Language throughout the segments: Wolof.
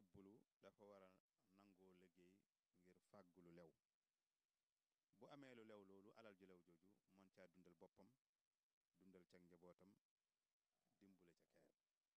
jébbulu dafa war a nangoo liggéey ngir fàggu lu lew bu amee lu lew loolu alal ju lew jooju mën caa dundal boppam dundal ca njabootam dimbule ca keneen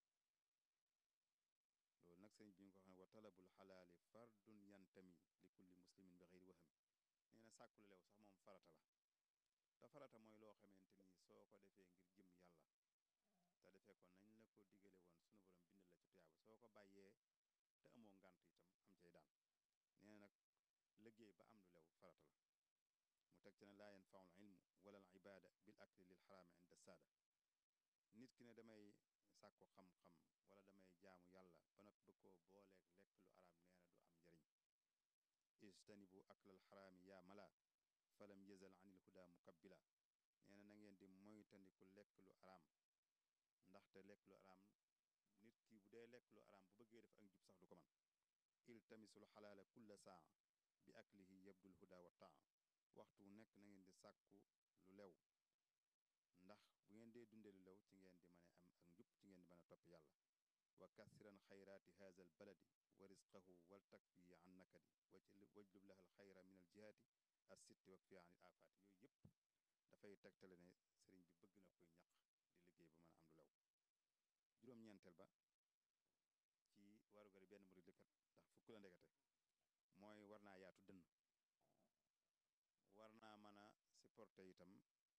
loolu nag sëriñ bi ñu ko xam ne wa talabul xalaali fardun yantami li kulli muslimin bi xeyri wahami nee na sàkku lu lew sax moom farata la te farata mooy loo xamante ni soo ko defee ngir jëm yàlla te defee ko nañ la ko digale woon sunu borom bindal la ci tuyaaba soo ko bàyyee te amoo ngànt itam am cay daan nee na nag liggéey ba am lu lew farata la mu teg ci ne laa yanfaul ilmu wala al ibada bil akli lil xaraami inda saada nit ki ne damay sàkku xam-xam wala damay jaamu yàlla ba noppi ba koo booleeg lekk lu araam nee na du am njariñ ijtanibu aklal xaraami yaa mala falam yazal anil huda mukabbila nee na na ngeen di moytandiku lekk lu araam ndaxte lekk lu araam nit ki bu dee lekk lu araam bu bëggee def ak njub sax du ko man iltamisul xalaala kulla saa bi aklihi yabdul huda wa taa waxtu wu nekk na ngeen di sàkku lu lew ndax bu ngeen dee dunde lu lew ci ngeen di mën a am ak njub ci ngeen di mën a topp yàlla wa kasiran xayraati haza al baladi wa risqahu wal takfi an nakadi wajlub laha al xayra min al jihaati as sitti wak fi anil afaati yooyu yëpp dafay tegtale ne sëriñ bi bëgg na koy ñaq di liggéey ba mën a am lu lew juróom-ñeenteel ba ci warugari benn murid likat ndax fukk la ndekete mooy war naa yaatu dënn war naa mën a supporter itam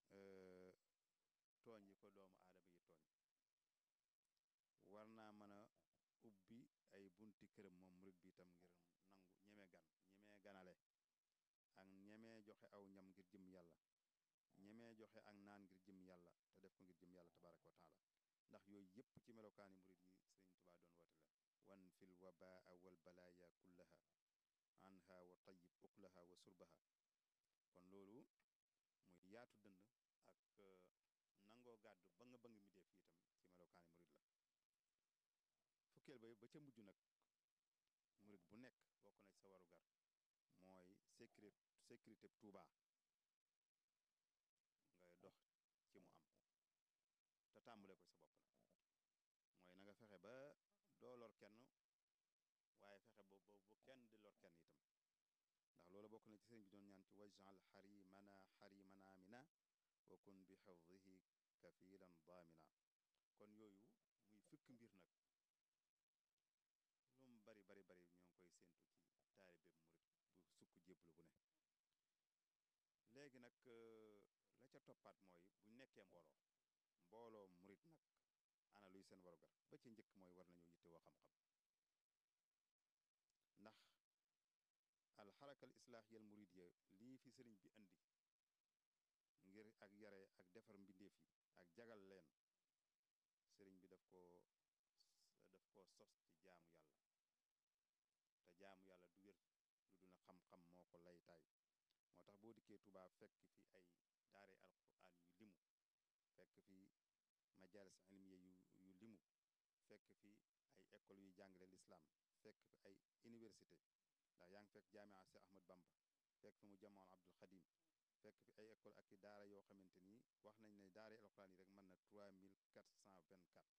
tooñ yi ko doomu aadama yi tooñ war naa mën a ubbi ay bunti këram moom murid bi itam ngir nangu ñeme gan ñemee ganale ak ñemee joxe aw ñam ngir jëm yàlla ñemee joxe ak naan ngir jëm yàlla te def ko ngir jëm yàlla tabaraka wa taala ndax yooyu yëpp ci melokaani murid yi sëriñ tubaa doon woote la wan fil wabaa wal balaaya kullaha anha wa tayyib uklaha wa surbaha kon loolu muy yaatu dënd ak nangoo gàddu ba nga ba nga mi def itam ci melokaani murid la fukkeel ba ba ca mujj nag murid bu nekk bokk na ci sa warugar mooy sécurité sécurité Tuuba ngay dox ci mu am te tàmbale ko sa bopp nag mooy na nga fexe ba doo lor kenn waaye fexe ba bu kenn di lor kenn itam ndax loolu bokk na ci sëriñ bi doon ñaan ci wajal xarimana xarimana mina wa kun bi xifdihi kafilan daamina kon yooyu muy fukk mbir nag lu mu bari bari bari ñoo ngi koy séentu ci taalibe murit bu sukk jébbalu bu ne léegi nag la ca toppaat mooy bu nekkee mbooloo mbooloo murit nag ana luy seen warugar ba ci njëkk mooy war nañoo yittewoo xam-xam ndax alxarakal islaahiyal muridiyya lii fi sëriñ bi andi ngir ak yare ak defar mbindeef yi ak jagal leen sëriñ bi daf ko daf ko sos ci jaamu yàlla te jaamu yàlla du wér lu dul na xam-xam moo ko laytaay moo tax boo dikkee Tuubaa fekk fi ay daare alquran yu limu fekk fi majalis ilmiya yu yu limu fekk fi ay école yuy jàngale lislaam fekk fi ay université ndax yaa ngi fekk jaamia Cheikh Ahmad Bamba fekk fi mu jamoon Abdul Xadim fekk fi ay école ak i daara yoo xamante ni wax nañ ne daara alquran yi rek mën na 3424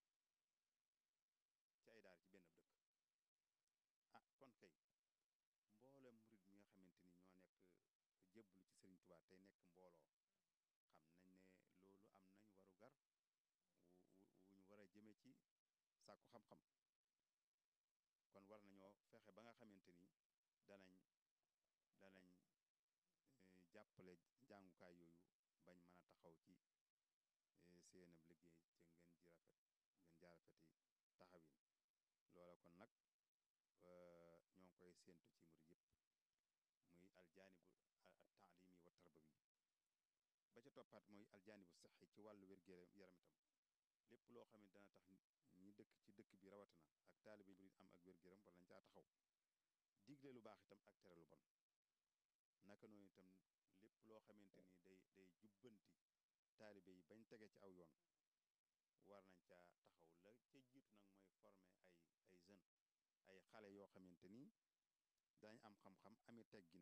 ci ay daara ci benn dëkk ah kon kay mboolem murid mi nga xamante ni ñoo nekk jébbalu ci Sëriñ Tuubaa tey nekk mbooloo xam nañ ne loolu am nañ waru gar wu wu ñu war a jëme ci sàkku xam-xam kon war nañoo fexe ba nga xamante ni danañ danañ jàppale jàngukaay yooyu bañ mën a taxaw ci seenam liggéey ca ngeen ji rafet ngeen jaa rafeti taxawin loola kon nag ñoo ngi koy séentu ci murid yëpp muy aljaanibu taalimi wa tarbawi ba ca toppaat mooy aljaanibu saxi ci wàllu wér-gu-yaram itam lépp loo xam ne dana tax ñi dëkk ci dëkk bi rawatina ak taalibe murid am ak wér-gu-yaram war nañ caa taxaw digle lu baax itam ak tere lu bon naka noonu itam lépp loo xamante ni day day jubbanti taalibe yi bañ tege ci aw yoon war nañ caa taxaw la ca jiitu nag mooy former ay ay jeunes ay xale yoo xamante ni dañ am xam-xam ami teggin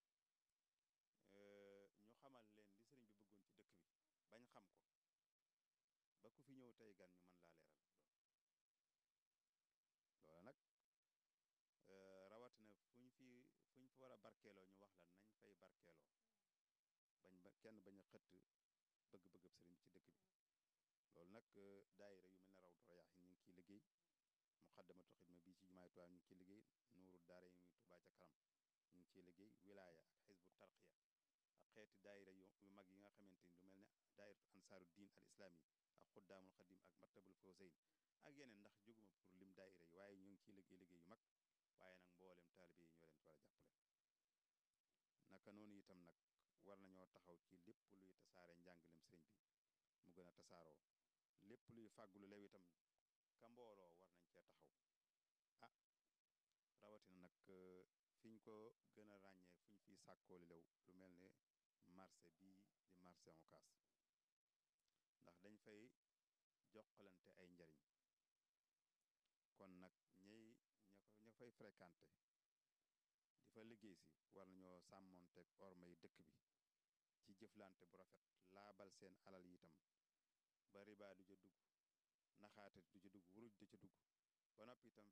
ñu xamal leen li sëriñ bi bëggoon ci dëkk bi bañ xam ko ba ku fi ñëw tey gan ñu mën laa leeral loola nag fuñ fa war a barkeeloo ñu wax la nañ fay barkeeloo bañ ba kenn bañ a xëtt bëgg-bëggab sëriñ bi ci dëkk bi loolu nag daayira yu mel ne Rawdu Rayaahin ñu ngi ciy liggéey Muxaddamatul Xidma bii ci jumaay Tuubaa ñu ngi ciy liggéey Nuuru Daara yi muy Tuubaa ca kanam ñu ngi ciy liggéey wilaaya ak xisbu tarqiya ak xeeti daayira yu yu mag yi nga xamante ni lu mel ne daayiratu ansaaru diin al islaami ak xuddaamul xadim ak martabul fawzayn ak yeneen ndax jóguma pour lim daayira yi waaye ñu ngi ciy liggéey liggéey yu mag waaye nag mboolem taalibe yi ñoo leen ci war a jàppale naka noonu itam nag war nañoo taxaw ci lépp luy tasaare njàngalem sëriñ bi mu gën a tasaaroo lépp luy fàggulu lew itam ka mbooloo war nañ cee taxaw ah rawatina nag fiñ ko gën a ràññee fuñ fiy sàkkooli lew lu mel ne marché bii di marché Ocass ndax dañ fay jokkalante ay njariñ kon nag ñey ña ko ña fay fréquenté di fa liggéey si war nañoo sàmmonteeg ormay dëkk bi ci jëflante bu rafet laabal seen alal yi itam ba riba du ca dugg naxaate du ca dugg wuruj du ca dugg ba noppi itam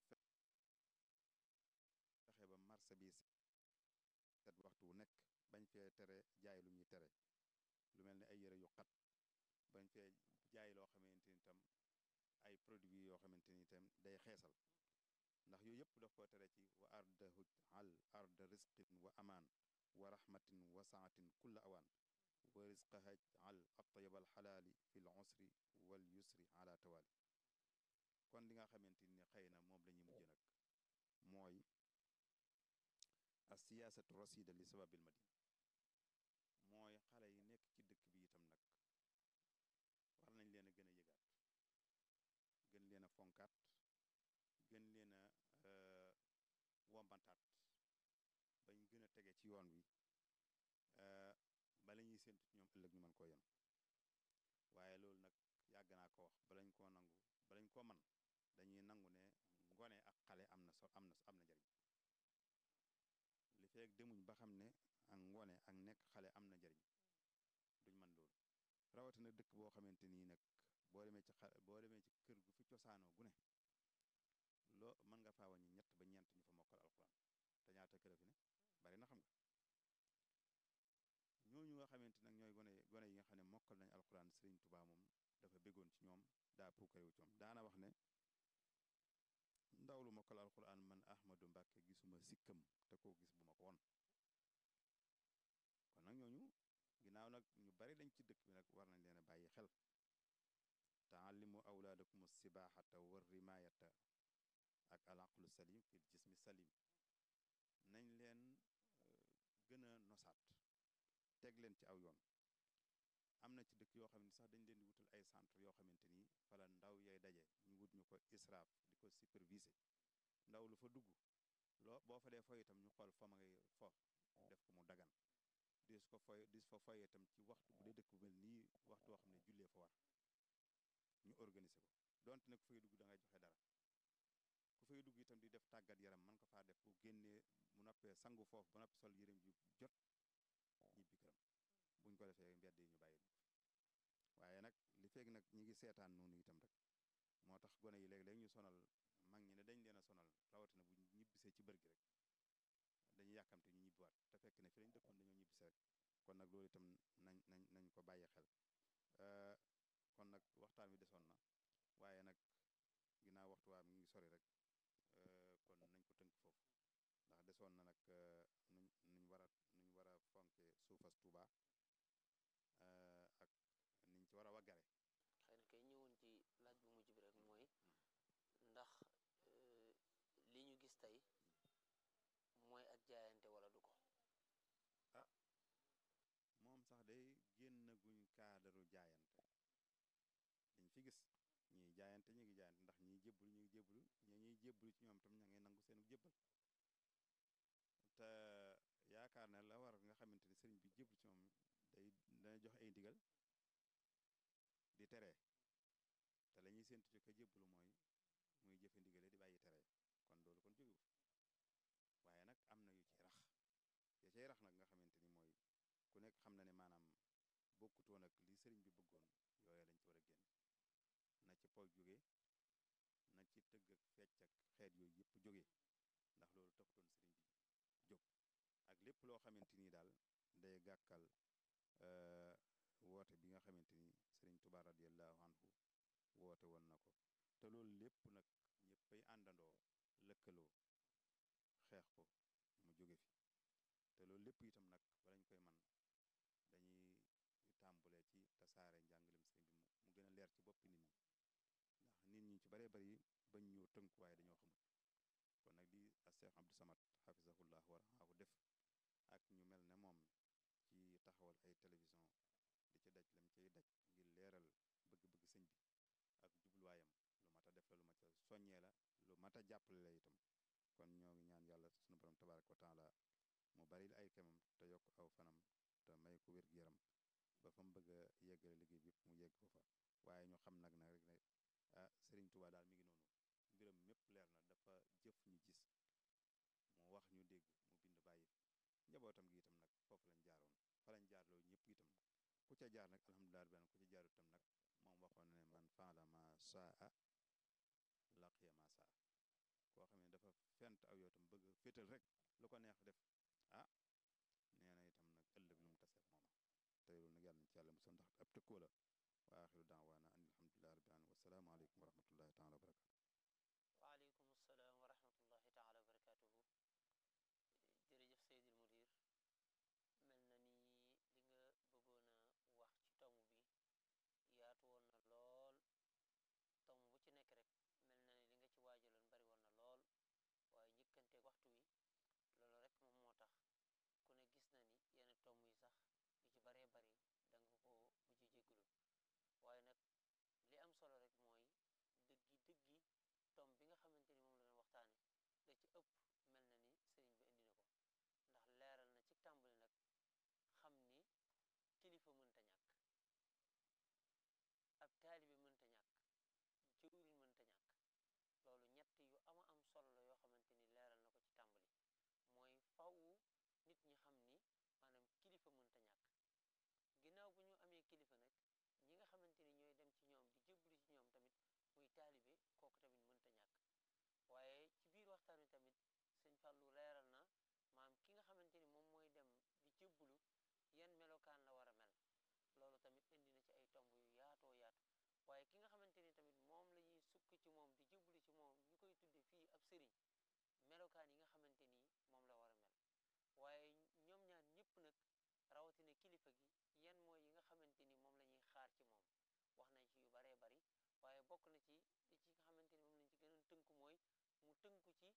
fexe ba marché bi set waxtu wu nekk bañ fee tere jaay lu ñuy tere lu mel ne ay yëre yu xat bañ fee jaay loo xamante ni itam ay produits yoo xamante ni itam day xeesal ndax yooyu yëpp daf ko tere ci wa ardahu al arda risqin wa amaan wa rahmatin wa saatin kulla awaan wa risqaha al atyab al xalaali fi l usri wal yusri ala tawaali kon li nga xamante ni xëy na moom la ñuy mujj nag mooy as siyaasatu rasida li sababil madina mooy xale yi nekk ci dëkk bi itam nag war nañ leen a gën a yëgaat gën leen a fonkaat gën leen a wombantaat bañ gën a tege ci yoon wi bala ñuy séntu ci ñoom ëllëg ñu mën koo yenu waaye loolu nag yàgg naa ko wax balañ koo nangu balañ koo man dañuy nangu ne ngone ak xale am na so am na am na njariñ li feek demuñ ba xam ne ak ngone ak nekk xale am na njariñ duñ man loolu rawatina dëkk boo xamante nii nag boo demee ci xa boo demee ci kër gu fi cosaanoo gu ne loo mën nga faa wàññi ñett ba ñeent ñu fa mokkal alxuraan te ñaata kër fi ne bari na xam nga ñooñu nga xamante nag ñooy gone gone yi nga xam ne mokkal nañ alxuraan sëriñ Tuubaa moom dafa béggoon ci ñoom daa puukarewu ci ñoom daana wax ne ndaw lu mokkal alxuraan man Ahmadu Mbàkke gisuma sikkam te koo gis bu ma ko won kon nag ñooñu ginnaaw nag ñu bari lañ ci dëkk bi nag war nañ leen a bàyyi xel taallimu awlaadakum sibaaxata war rimaayata ak alaqlu salim fil jismi salim nañ leen gën a nosaat teg leen ci aw yoon am na ci dëkk yoo xam ne sax dañ leen di wutal ay centre yoo xamante ni fala ndaw yay daje ñu wut ñu ko israaf di ko superviser ndaw lu fa dugg loo boo fa dee foy itam ñu xool fa ma ngay fo def ko mu dagan dis ko foy dis fa foye itam ci waxtu bu dee dëkk bu mel nii waxtu woo xam ne jullee fa war ñu organiser ko donte nag ku fay dugg da ngay joxe dara ku fay dugg itam di def tàggat yaram mën ko faa def bu génnee mu noppee sangu foofu ba noppi sol yërëm ju jot ñibbi këram buñ ko defee mbedd yi ñu bàyyi ñu ko waaye nag li feeg nag ñi ngi seetaan noonu itam rek moo tax gone yi léeg-léeg ñu sonal mag ñi ne dañ leen a sonal rawatina bu ñibbisee ci bër gi rek dañuy yàkkamte ñu ñibbiwaat te fekk ne fi lañ dëkkoon dañoo ñibbise rek kon nag loolu itam nañ nañ nañ ko bàyyi xel kon nag waxtaan wi desoon na waaye nag ginnaaw waxtu waa mi ngi sori rek kon nañ ko tënk foofu ndax desoon na nag nuñ nuñ war a nuñ war a fonke suufas Tuuba ak niñ ci war a waggare xëy na kay ñëwoon ci laaj bu mujj bi rek mooy ndax li ñu gis tey mooy ak jaayante wala du ko ah moom sax day génn guñ kaadaru jaayante liñ fi gis ñiy jaayante ñu ngi jaayante ndax ñiy jébbalu ñu ngi jébbalu ñi ñuy jébbalu ci ñoom tam ña ngay nangu seenu jébbal te yaakaar ne la war nga xamante ni sëriñ bi jébbalu ci moom day dana jox ay ndigal di tere te la ñuy séentu ci ka jébbalu mooy muy jëfe ndigale di bàyyi tere kon loolu kon jógewu fi waaye nag am na yu ci rax ya cay rax nag nga xamante ni mooy ku nekk xam na ne maanaam bokkutoon ak li sëriñ bi bëggoon yooye lañ ci war a génne na ci po jóge na ci tëgg ak fecc ak xeet yooyu yëpp jóge ndax loolu taxutoon sëriñ bi jóg ak lépp loo xamante ni daal day gàkkal woote bi nga xamante ni sëriñ Tuubaa radiyallahu anhu woote woon na ko te loolu lépp nag ñëppay àndandoo lëkkaloo xeex ko mu jóge fi te loolu lépp itam nag balañ koy man dañuy tàmbulee ci tasaare njàngalem sëriñ bi mu gën a leer ci boppi nit ñi ndax nit ñi ci baree bari bañ ñoo tënku waaye dañoo xamut kon nag di a Cheikh Abdou Samad xafisahullah wa rahaahu def ak ñu mel ne moom ci taxawal ay télévision di ci daj lam cay daj ngir leeral bëgg-bëgg sëñ bi ak jubluwaayam lu mat a def la lu mat a soññee la lu mat a jàppale la itam kon ñoo ngi ñaan yàlla sunu borom tabaraka wa taala mu baril ay kemam te yokk aw fanam te may ko wér-gu-yaram ba fa mu bëgg a yeggale liggéey bi yëpp mu yegg ko fa waaye ñu xam nag nag rek ne ah Sëriñ Tuubaa daal mi ngi noonu mbiram mépp leer na dafa jëf ñu gis mu wax ñu dégg mu bind bàyyi fi njabootam gi itam nag foofu lañ jaaroon fa lañ jaar loolu ñëpp itam ku ca jaar nag alhamdulilah rabbil ku ca jaaru itam nag moom waxoon na ne man faala ma saa laqiya ma saa koo xam ne dafa fent aw yow itam bëgg féetal rek lu ko neex def ah nee na itam nag ëllëg lu mu taseel mooma te loolu nag yàlla nañ ci yàlla musal ndax ab tëkkoo la wa axiru daawaana an alhamdulilah rabbil alamin wasalaamu aleykum wa rahmatullahi taala wa barakatu waaleykum salaam wa rahmatullahi taala wa barakatuhu jërëjëf Seydil Mudir mel na ni li nga bëggoon a wax ci tomb bi yaatu woon na lool tomb bu ci nekk rek mel na ni li nga ci waajaloon bari woon na lool waaye njëkkanteeg waxtu wi loolu rek moom moo tax ku ne gis na ni yenn tomb yi sax yu ci baree bari da nga ko mujj jéggulu waaye nag li am solo rek mooy dëggi dëggi tomb bi nga xamante ni moom la doon waxtaane la ci ëpp mel na ni sëriñ bi indi na ko ndax leeral na ci tàmbali nag xam ni kilifa mënta ñàkk ab taalibe mënta ñàkk jëwriñ mënta ñàkk loolu ñett yu ama am solo la yoo xamante ni leeral na ko ci tàmbali mooy faw nit ñi xam ni maanaam kilifa mënta ñàkk ginnaaw bu ñu amee kilifa nag ñi nga xamante ni ñooy dem ci ñoom di jëblu ci ñoom tamit muy taalibe kooku tamit mënta ñàkk waaye ci biir waxtaan wi tamit sëñ Fallou leeral na maam ki nga xamante ni moom mooy dem di jëbbulu yan melokaan la war a mel loolu tamit indi na ci ay tomb yu yaatoo yaatu waaye ki nga xamante ni tamit moom la ñuy sukk ci moom di jëbbulu ci moom ñu koy tudde fii ab sëriñ melokaan yi nga xamante ni moom la war a mel waaye ñoom ñaar ñëpp nag rawatina kilifa gi yan mooy yi nga xamante ni moom la ñuy xaar ci moom wax nañ ci yu baree bari waaye bokk na ci li ci nga xamante ni moom lañ ci gënoon tënku mooy mu tënku ci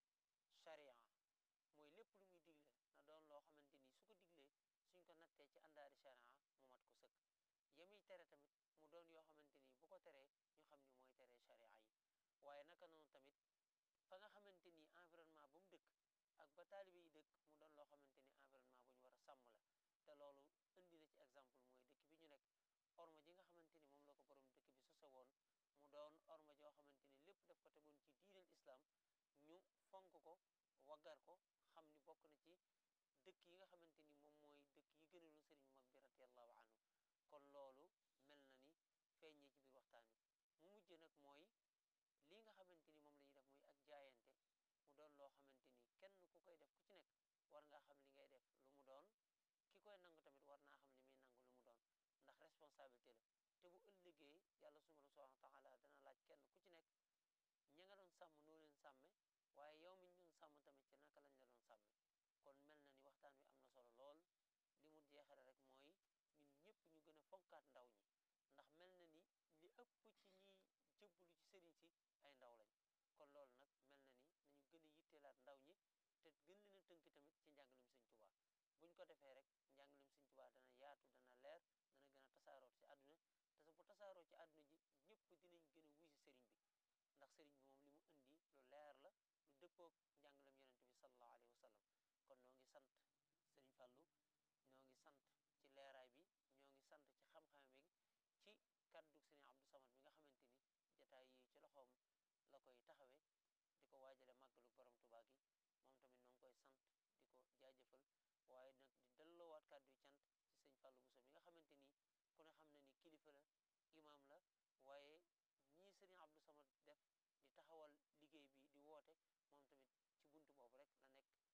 charia mooy lépp lu muy digle na doon loo xamante ni su ko diglee suñ ko nattee ci àndaari charia mu mat ko sëkk yamuy tere tamit mu doon yoo xamante ni bu ko teree ñu xam ni mooy teree charia yi waaye naka noonu tamit fa nga xamante ni environnement ba mu dëkk ak ba taalibe yi dëkk mu doon loo xamante ni environnement bu ñu war a sàmm la te loolu indi na ci exemple mooy dëkk bi ñu nekk orma ji nga xamante ni moom la ko borom dëkk bi sose woon mu doon orma joo xamante ni lépp daf ko tegoon ci diineel islam ñu fonk ko waggar ko xam ni bokk na ci dëkk yi nga xamante ni moom mooy dëkk yi gënaloon sëriñ mag bi radiallahu anhu kon loolu mel na ni feeñee ci biir waxtaan wi mu mujj nag mooy lii nga xamante ni moom la ñuy def muy ak jaayante mu doon loo xamante ni kenn ku koy def ku ci nekk war ngaa xam li ngay def lu mu doon ki koy nangu tamit war naa xam li muy nangu lu mu doon ndax responsabilité la te bu ëllëgee yàlla subhanahu wa taala dana laaj kenn ku ci nekk ña nga doon sàmm noo leen sàmme waaye yow mi ñu doon sàmm tamit ci naka lañ la doon sàmme kon mel na ni waxtaan wi am na solo lool li mu jeexale rek mooy ñun ñëpp ñu gën a fonkaat ndaw ñi ndax mel na ni li ëpp ci ñiy jëbbulu ci sëriñ si ay ndaw lañ kon loolu nag mel na ni nañu gën a yitteelaat ndaw ñi te gën leen a tënk tamit ci njàngalem sëñ Tuubaa buñ ko defee rek njàngalem sëñ Tuubaa dana yaatu dana leer dana gën a tasaaroo ci àdduna te bu tasaaroo ci àdduna ji ñëpp dinañ gën a wuy si sëriñ bi ndax sëriñ bi moom li mu indi lu leer la lu dëppoog njàngalem yonente bi sallallahu alayhi wa sallam kon noo ngi sant sëriñ Fallou ñoo ngi sant ci leeraay bi ñoo ngi sant ci xam-xam bi ci kaddu sëriñ Abdou Samad bi nga xamante ni jataay yi ci loxoom la koy taxawee di ko waajale màggalu borom Tuubaa gi moom tamit noo ngi koy sant di ko jaajëfal waaye nag di delloowaat kàddu yi cant ci sëñ Fallou Bousso mi nga xamante ni ku ne xam na ni kilifa la imaam la waaye ñii sëriñ Abdou Samad def di taxawal liggéey bi di woote moom tamit ci buntu boobu rek la nekk di ci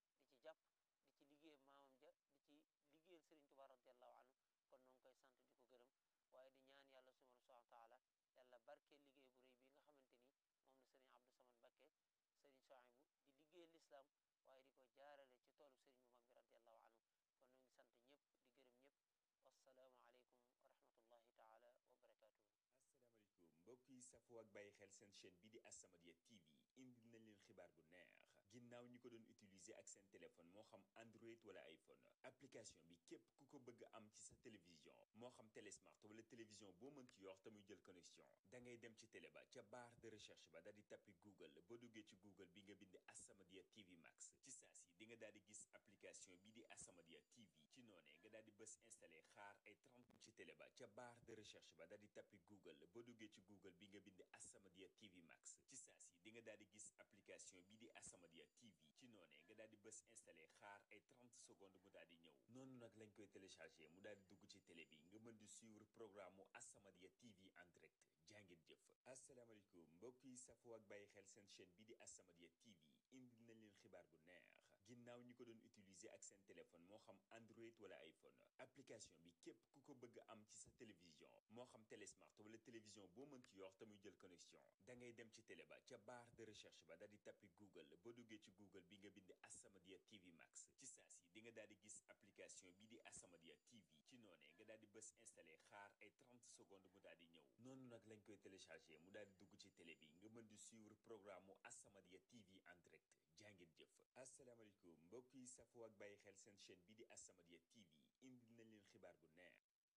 jàpp di ci liggéeyal maamam ja di ci liggéeyal Sëriñ Tuubaa radiallahu anhu kon noo ngi koy sant di ko gërëm waaye di ñaan yàlla subhanahu wa taala yàlla barkeel liggéey bu rëy bi nga xamante ni moom la Sëriñ Abdou Samad Mbakke Sëriñ Sohaybu di liggéeyal lislaam waaye di ko jaarale ci toolu sëriñ bu mag bi radiallahu anhu kon noo ngi sant ñëpp di gërëm ñëpp wassalaamu aleykum wa rahmatullahi taala wa barakatuhu asalaamaaleykum mbokk yi safoo ak bàyyi xel seen chaîne bi di As-Samadiyya TV indil nañ leen xibaar bu neex ginnaaw ñi ko doon utiliser ak seen téléphone moo xam Android wala iPhone application bi képp ku ko bëgg am ci sa télévision moo xam télésmart wala télévision boo mën ci yor te muy jël connexion da ngay dem ci télé ba ca barre de recherche ba daal di tappi Google boo duggee ci Google bi nga bind As-Samadiyya TV Max ci saa si di nga daal di gis application bi di As-Samadiyya TV ci noonee nga daal di bës installé xaar ay 30 ci télé ba ca barre de recherche ba daal di tappi Google boo duggee ci Google bi nga bind As-Samadiyya TV Max ci saa si di nga daal di gis application bi di As-Samadiyya TV ci noonee nga daal di bës installé xaar ay 30 secondes mu daal di ñëw noonu nag lañ koy téléchargé mu daal di dugg ci télé bi nga mën di suivre programme mu As-Samadiyya TV en direct jàngeen jëf asalaamaaleykum mbokk yi safoo ak bàyyi xel seen chaîne bi di As-Samadiyya TV indil nañ leen xibaar bu neex ginnaaw ñi ko doon utiliser ak seen téléphone moo xam Android wala iPhone application bi képp ku ko bëgg am ci sa télévision moo xam télésmart wala télévision boo mën ci yor te muy jël connexion da ngay dem ci télé ba ca barre de recherche ba daal di tappi Google boo duggee ci Google bi nga bind As-Samadiyya TV Max ci saa si di nga daal di gis application bi di As-Samadiyya TV ci noonee nga daal di bës installé xaar ay 30 secondes mu daal di ñëw noonu nag lañ koy téléchargé mu daal di dugg ci télé bi nga mën di suivre programme mu As-Samadiyya TV en direct jàngeen jëf asalaamaaleykum mbokk yi safoo ak bàyyi xel seen chaîne bi di As-Samadiyya TV indil nañ leen xibaar bu neex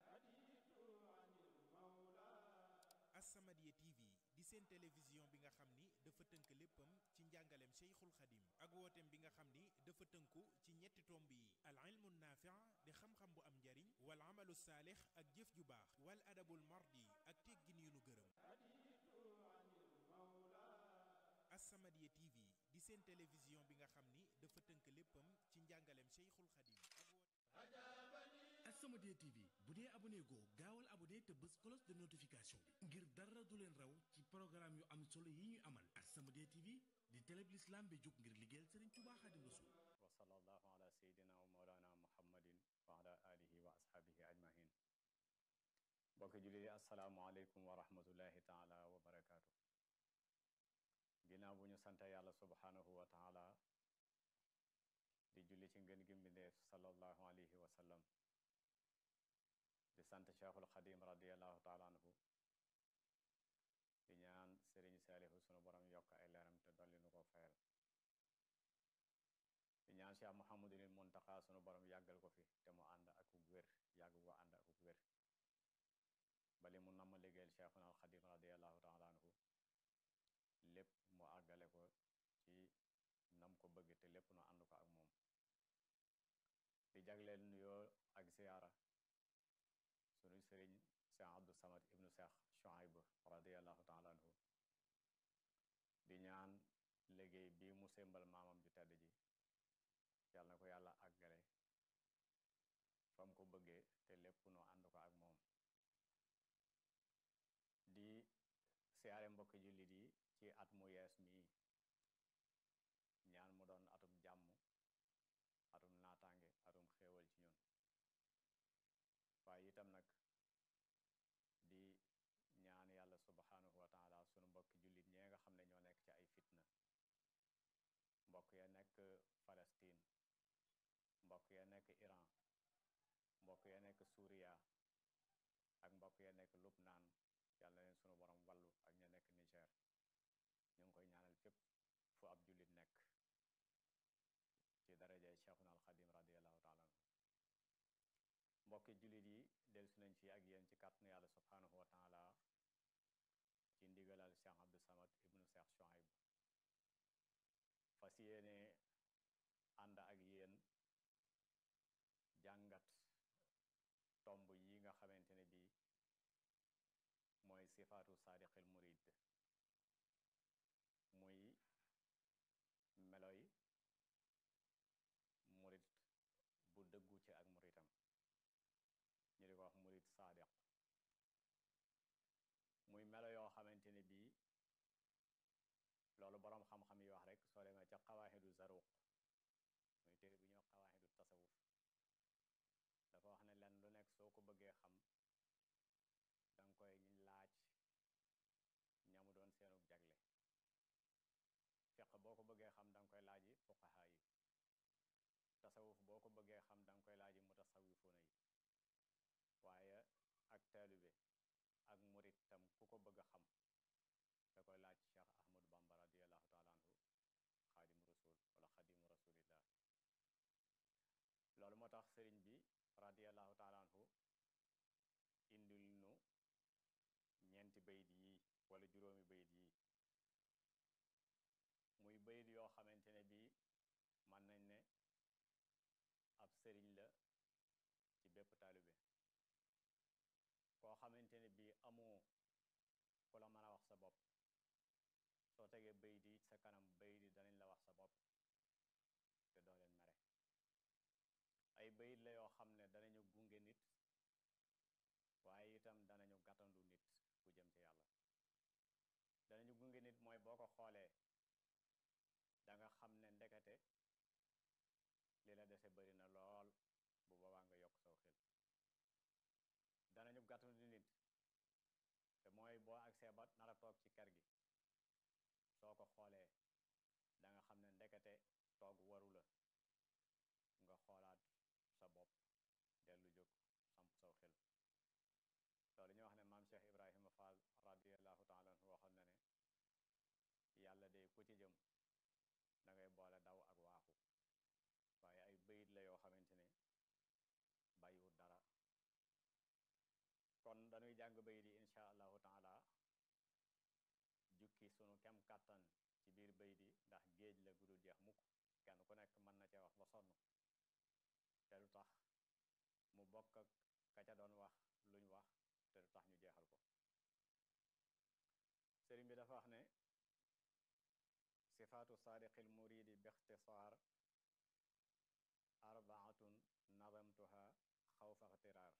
As-Samadiyya TV di seen télévision bi nga xam ni dafa tënk léppam ci njàngaleem Cheikhul Khadim ak wooteem bi nga xam ni dafa tënku ci ñetti tomb yi al ilmu naafi' di xam-xam bu am njariñ wal amalu saalix ak jëf ju baax wal adabul mardi ak teggin yu nu gërëm As-Samadiyya TV di seen télévision bi nga xam ni dafa tënk léppam ci njàngaleem Cheikhul Khadim ak wooteem As-Samadiyya TV bu dee abonné goo gaawal abonné te bës cloche de notification bi ngir dara du leen raw ci programme yu am solo yi ñuy amal As-Samadiyya TV di télé bi l'islam bi jóg ngir liggéeyal Serigne Touba Khadim Rasoul wa sallallahu ala sayyidina wa mawlana muhammadin wa ala alihi wa ashabihi ajmahin mbokki jullit yi assalaamu aleykum wa rahmatullahi taala wa barakaatu ginnaaw bu ñu sante yàlla subhanahu wa taala di julli ci ngën gi mbindeef sallallahu alayhi wa sallam di sant cheikhul xadim radiallahu taala anhu di ñaan sëriñ saalihu sunu borom yokk ay leeram te dolli nu ko fayal di ñaan cheikh muhammadul muntaqa sunu borom yàggal ko fi te mu ànd ak wér yàgg ko ànd ak wér bali mu namm liggéeyal cheikhuna al xadim radiallahu taala anhu lépp mu àggale ko ci nam ko bëgg te lépp nu ànd ko ak moom di jagleel nuyoo ak ziyaara sunu sëriñ Cheikh Abdou Samad ibnu Cheikh Chouaib radiallahu taala anhu di ñaan liggéey bii mu sémbal maamam ju tedd ji yàlla na ko yàlla àggale fam ko bëggee te lépp noo ànd ko ak moom di siyaare mbokki jullit yi ci at mu yees mii ñaan mu doon atum jàmm atum naataange atum xéewal ci ñun waaye itam nag di ñaan yàlla subhanahu wa taala sunu mbokki jullit ñee nga xam ne ñoo nekk ci ay fitna mbokk ya nekk Palestine mbokk ya nekk Iran mbokk ya nekk Suuriya ak mbokk ya nekk Lubnaan yàlla na leen sunu borom wallu ak ña nekk Niger ñu ngi koy ñaanal fépp fu ab jullit nekk ci darajay cheikhuna alxadim radiallahu taala anhu mbokki jullit yi dellusi nañ ci ak yéen ci kàttanu yàlla subhanahu wa taala ci ndigalal cheikh abdou samad ibnu cheikh Chouaib fas yéene ànd ak yéen jàngat tomb yi nga xamante ne bii mooy sifaatu saadiqil murid muy meloy murid bu dëggu ci ak muritam ñu di ko wax murid saadiq muy melo yoo xamante ne bii loolu boroom xam-xam yi wax rek soo demee ca xawaaxidu zaruq muy téere bu fuqahaa yi tasawuf boo ko bëggee xam danga koy laaji mutasawifuuna yi waaye ak taalibe ak murit tam ku ko bëgg a xam da koy laaj cheikh ahmadu bamba radiallahu taala anhu xaadimu rasul wala xadimu rasulillah loolu moo tax sëriñ bi radiallahu taala anhu indil nu ñeenti bayit yi wala juróomi bayit yi muy bayit yoo xamante ne bii mën nañ ne ab sëriñ la ci bépp taalibe koo xamante ne bii amoo ku la mën a wax sa bopp soo tegee bayit yi sa kanam bayit yi danañ la wax sa bopp te doo leen mere ay bayit la yoo xam ne danañu gunge nit waaye itam danañu gàttandu nit ku jëm ci yàlla danañu gunge nit mooy boo ko xoolee danga xam ne ndekete li la dese bari na lool bu boobaa nga yokk saw xel danañu gàttandu nit te mooy boo agsee ba nar a toog ci kër gi soo ko xoolee danga xam ne ndekete toog waru la nga xoolaat sa bopp dellu jóg samp saw xel loolu ñu wax ne maam Cheikh Ibrahima Fall radiallahu taala anhu waxoon na ne yàlla de ku ci jëm da ngay boole daw ak waaxu waaye ay bayit la yoo xamante ne bàyyiwut dara kon dañuy jàng bayit yi insha allahu taala jukki sunu kem kàttan ci biir bayit yi ndax géej la gudul jeex mukk kenn ku nekk mën na cee wax ba sonn te lu tax mu bokk ak ka ca doon wax luñ wax te lu tax ñu jeexal ko sëriñ bi dafa wax ne sifaatu saadiqil muridi bi ixtisaar arbaatun nadamtuha xawfa ixtiraar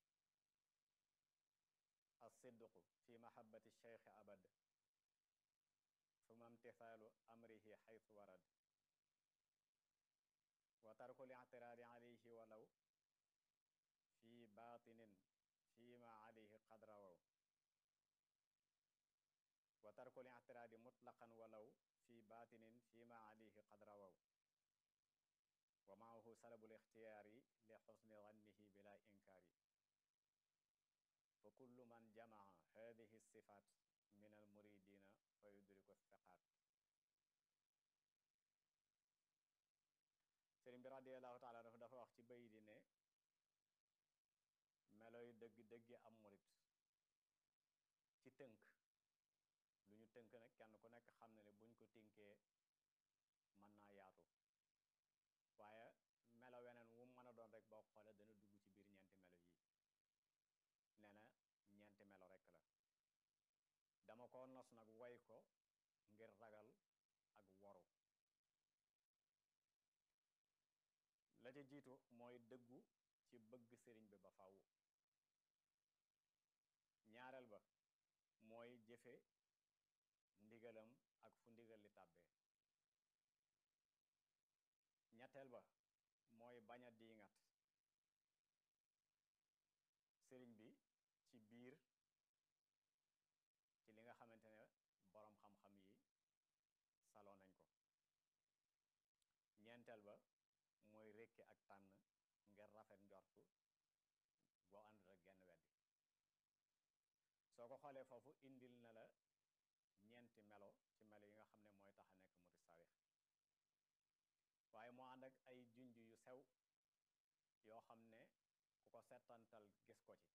alsidqu fi mahabati cheikh abad suma imtithaalu amrihi xaytu warad wa tarku lictiraari alayhi walaw fi baatinin fima alayhi qad rawaw wa tarku lictiraadi mutlaqan walaw fi baatinin fima alayhi qad rawaw wa maahu salabu lixtiyaari li xusni zannihi bila inkaari fa kullu man jamaca hadihi sifaat min almuridina fa yudriku thiqaat sëriñ bi radiallahu taala dafa dafa wax ci bay di ne meloy dëgg dëggi am murit ci tënk lu ñu tënk nag kenn ku nekk xam ne ne buñ ko tënkee mën naa yaatu waaye melo weneen wu mën a doon rek boo xoolee dana dugg ci biir ñeenti melo yi nee na ñeenti melo rek la dama ko nos nag woy ko ngir ragal ak woru la ca jiitu mooy dëggu ci bëgg sëriñ bi ba faw ñaareel ba mooy jëfe ndigalam ak fu ndigal li tàbbee ñetteel ba mooy bañ a diingat sëriñ bi ci biir ci li nga xamante ne boroom xam-xam yi saloo nañ ko ñeenteel ba mooy rekki ak tànn ngir rafet njortu boo ànd rek genn weddi soo ko xoolee foofu indil na la ñeenti melo ci melo yi nga xam ne mooy tax a nekk murid sarix waaye moo ànd ak ay junj yu sew yoo xam ne ku ko settantal gis ko ci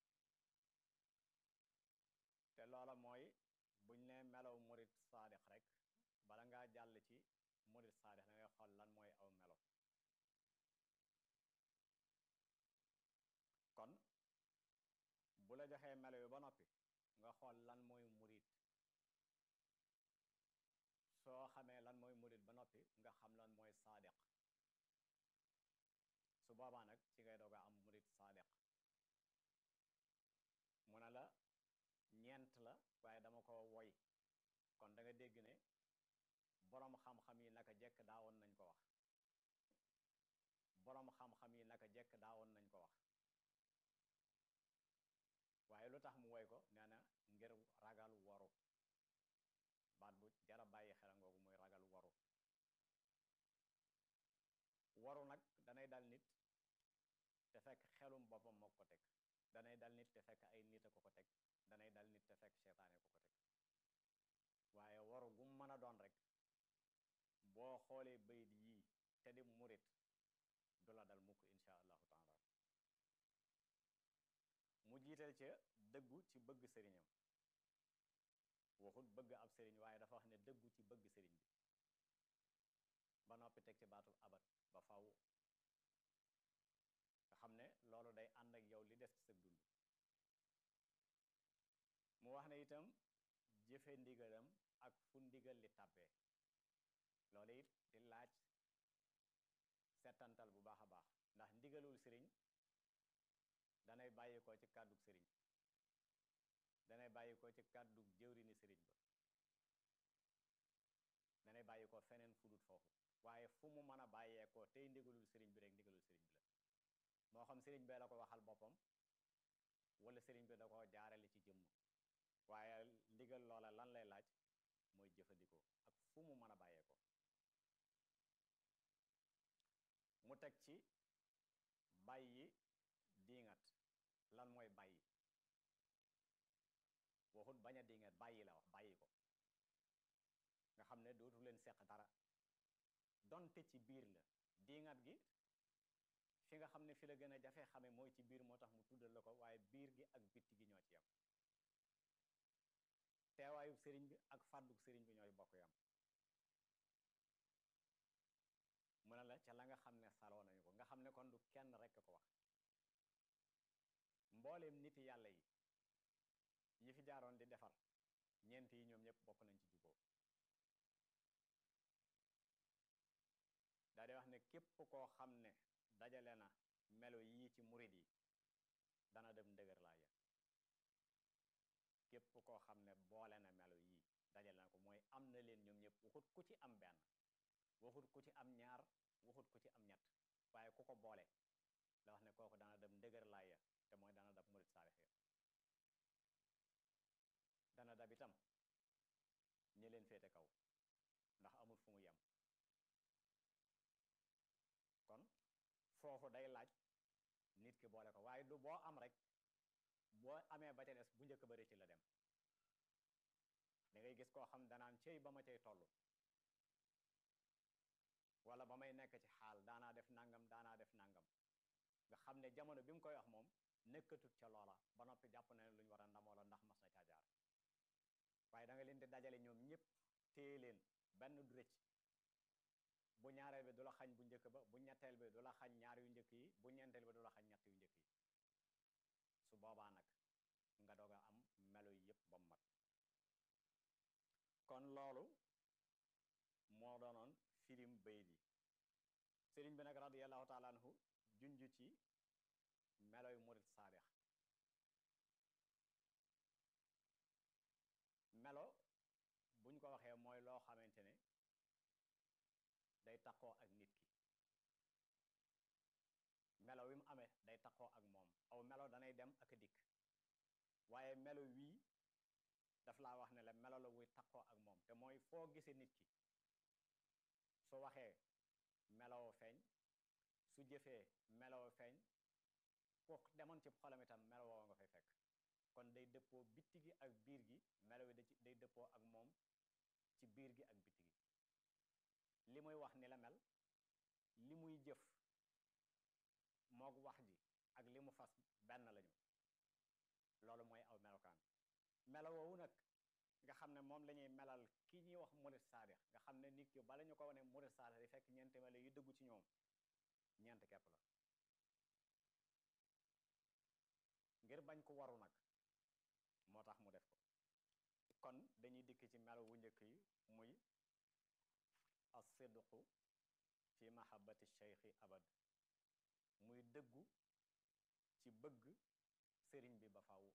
te loola mooy buñ ne melow murid saadix rek bala ngaa jàll ci murid saadix da ngay xool lan mooy aw melo kon bu la joxee melo yu ba noppi nga xool lan mooy murid soo xamee lan mooy murid ba noppi nga xam lan mooy saadiq su boobaa nag ci ngay doog a am murid saadiq mu ne la ñeent la waaye dama ko woy kon da nga dégg ne boroom xam-xam yi naka jekk daawoon nañ ko wax boroom xam-xam yi naka jekk daawoon nañ ko wax waaye lu tax mu woy ko nee na ngir ragal waru baat bu jara bàyyi xel ngoogu muy ragal waru danay dal nit te fekk ay nit a ko ko teg danay dal nit te fekk seytaane ko ko teg waaye waru gu mën a doon rek boo xoolee bayit yii te di murit du la dal mukk insha allahu taala mu jiital ca dëggu ci bëgg sëriñam waxut bëgg ab sëriñ waaye dafa wax ne dëggu ci bëgg sëriñ bi ba noppi teg ci baatub abat ba faw nga xam ne loolu day ànd ak yow li des ci sa dund mu wax ne itam jëfe ndigalam ak fu ndigal li tàbbee loolu it di laaj settantal bu baax a baax ndax ndigalul sëriñ danay bàyyi ko ci kàddug sëriñ danay bàyyi ko ci kàddug jëwrini sëriñ ba danay bàyyi ko feneen fudut foofu waaye fu mu mën a bàyyee ko tey ndigalul sëriñ bi rek ndigalul sëriñ bi la moo xam sëriñ bee la ko waxal boppam wala sëriñ bi da ko jaarale ci jëmm waaye ndigal loola lan lay laaj mooy jëfandikoo ak fu mu mën a bàyyee ko mu teg ci bàyyi diingat lan mooy bàyyi waxut bañ a diingat bàyyi la wax bàyyi ko nga xam ne dootu leen seq dara donte ci biir la diingat gi fi nga xam ne fi la gën a jafe xame mooy ci biir moo tax mu tuddal la ko waaye biir gi ak bitti gi ñoo ci yam teewaayub sëriñ bi ak fàdduk sëriñ bi ñooy bokk yam mu ne la ca la nga xam ne saloo nañu ko nga xam ne kon du kenn rekk ko wax mbooleem niti yàlla yi yi fi jaaroon di defar ñeent yi ñoom ñëpp bokk nañ ci juboo daa di wax ne képp koo xam ne dajale na melo yii ci murid yi dana dem ndëgër laa ya képp koo xam ne boole na melo yii dajale na ko mooy am na leen ñoom ñëpp waxut ku ci am benn waxut ku ci am ñaar waxut ku ci am ñett waaye ku ko boole la wax ne kooku dana dem ndëgër laa ya te mooy dana dab murid saalix ya dana dab itam ñi leen féete kaw ndax amul fu mu yem kon foofu day laaj nit ki boole ko waaye du boo am rek boo amee ba ca des bu njëkk ba rëcc la dem da ngay gis koo xam danaan cey ba ma cay toll wala ba may nekk ci xaal daanaa def nangam daanaa def nangam nga xam ne jamono bi mu koy wax moom nekkatut ca loola ba noppi jàpp na ne lu ñu war a ndamoo la ndax mas na caa jaar waaye da nga leen di dajale ñoom ñëpp téye leen benn du rëcc bu ñaareel bi du la xañ bu njëkk ba bu ñetteel bi du la xañ ñaar yu njëkk yi bu ñeenteel bi du la xañ ñett yu njëkk yi su boobaa nag nga doog a am melo yi yëpp ba mu mat kon loolu moo doonoon firim bayit yi sëriñ bi nag radiyallahu taala anhu junj ci meloy murit saadix melo buñ ko waxee mooy loo xamante ne day taqoo ak nit ki melo wi mu amee day taqoo ak moom aw melo danay dem ak a dikk waaye melo wii daf laa wax ne la melo la wuy taqoo ak moom te mooy foo gisee nit ki su waxee meloo feeñ su jëfee meloo feeñ ku demoon ci xolam itam meloo nga fay fekk kon day dëppoo bitti gi ak biir gi melo wi day dëppoo ak moom ci biir gi ak bitti gi li muy wax ni la mel li muy jëf moog wax ji ak li mu fas benn lañu loolu mooy aw melokaan melo woowu nag nga xam ne moom la ñuy melal ki ñuy wax murit saadix nga xam ne nit ki bala ñu ko wane murit saadix di fekk ñeenti melo yu dëggu ci ñoom ñeent kepp la ngir bañ ko waru nag moo tax mu def ko kon dañuy dikk ci melo wu njëkk yi muy as-sidqu fi mahabbati cheikhi abad muy dëggu ci bëgg sëriñ bi ba faw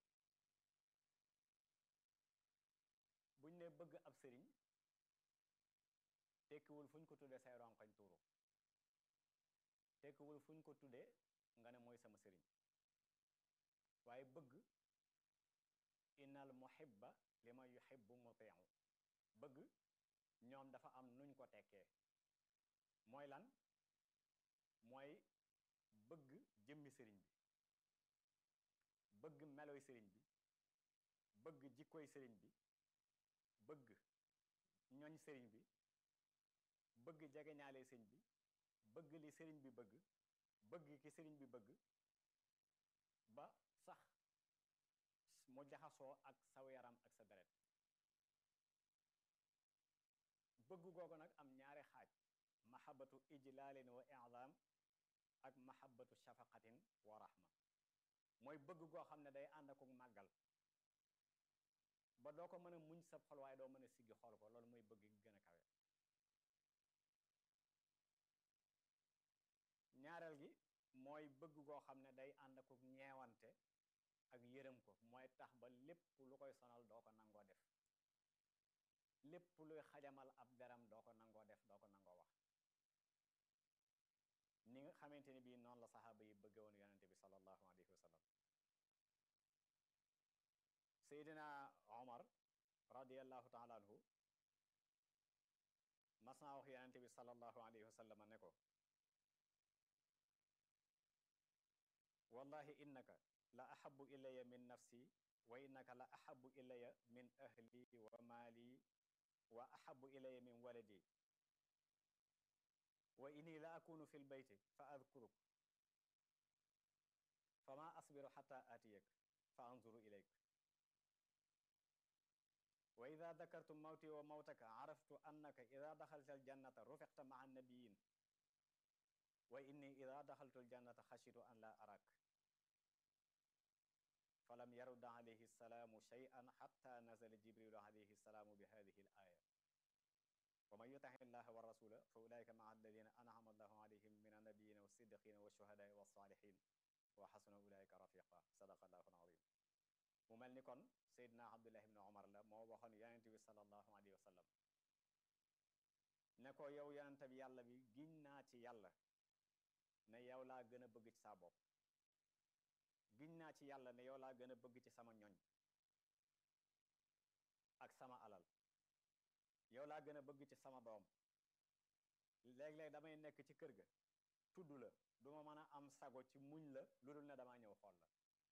buñ ne bëgg ab sëriñ tekkiwul fu ñu ko tuddee say ronkoñ tuuru tekkiwul fu ñu ko tuddee nga ne mooy sama sëriñ waaye bëgg innal muhibba li ma yuhibbu mutiu bëgg ñoom dafa am nuñ ko tekkee mooy lan mooy bëgg jëmmi sëriñ bi bëgg meloy sëriñ bi bëgg jikkoy sëriñ bi bëgg ñoñ sëriñ bi bëgg jegeñaale sëriñ bi bëgg li sëriñ bi bëgg bëgg ki sëriñ bi bëgg ba sax mu jaxasoo ak saw yaram ak sa deret bëgg googu nag am ñaari xaaj mahabatu ijlaalin wa i'zaam ak mahabatu shafaqatin wa rahma mooy bëgg goo xam ne day ànd ak màggal ba doo ko mën a muñ sa xol waaye doo mën a siggi xool ko loolu mooy bëgg gi gën a kawe ñaareel gi mooy bëgg goo xam ne day ànd ak ñeewante ak yërëm ko mooy tax ba lépp lu koy sonal doo ko nangoo def lépp luy xajamal ab deram doo ko nangoo def doo ko nangoo wax ni nga xamante ni bii noonu la saxaaba yi bëgge woon yonente bi sallallahu alayhi wa sallam seydina omar radiallahu taala anhu mas naa wax yonente bi sallallahu alayhi wa sallam ne ko wallahi innaka la ahabu ilaya min nafsi wa innaka la ahabu ilaya min ahli wa maali wa ahabu ilaya min waladi wa inni la akunu fi lbeyti fa adkuruk fama asbiru xata aatiyak fa anzuru ilayk wa ida dakartu mawti wa mawtaka araftu annaka ida daxalta aljannata rufiqta maa annabiyin wa inni ida daxaltu aljannata xashitu an la arak falam yarudda alayhi salaamu shay'an xatta nazala jibrilu alayhi salaamu bi hadihi al aya wa man yutaxi llaha wa rasula fa ulaika maa alladina an'ama allahu alayhim min annabiyina wa siddiqina wa shuhadaai wa salihin wa xasuna ulaika rafiqa sadaqa allahu alazim mu mel ni kon seydina abdullah ibn omar la moo waxoon yonente bi salallahu alayhi wa sallam ne ko yow yonente bi yàlla bi giñ naa ci yàlla ne yow laa gën a bëgg ci saa bopp giñ naa ci yàlla ne yow laa gën a bëgg ci sama ñoñ ak sama alal yow laa gën a bëgg ci sama doom léeg-léeg damay nekk ci kër ga tudd la duma mën a am sago ci muñ la lu dul ne damaa ñëw xool la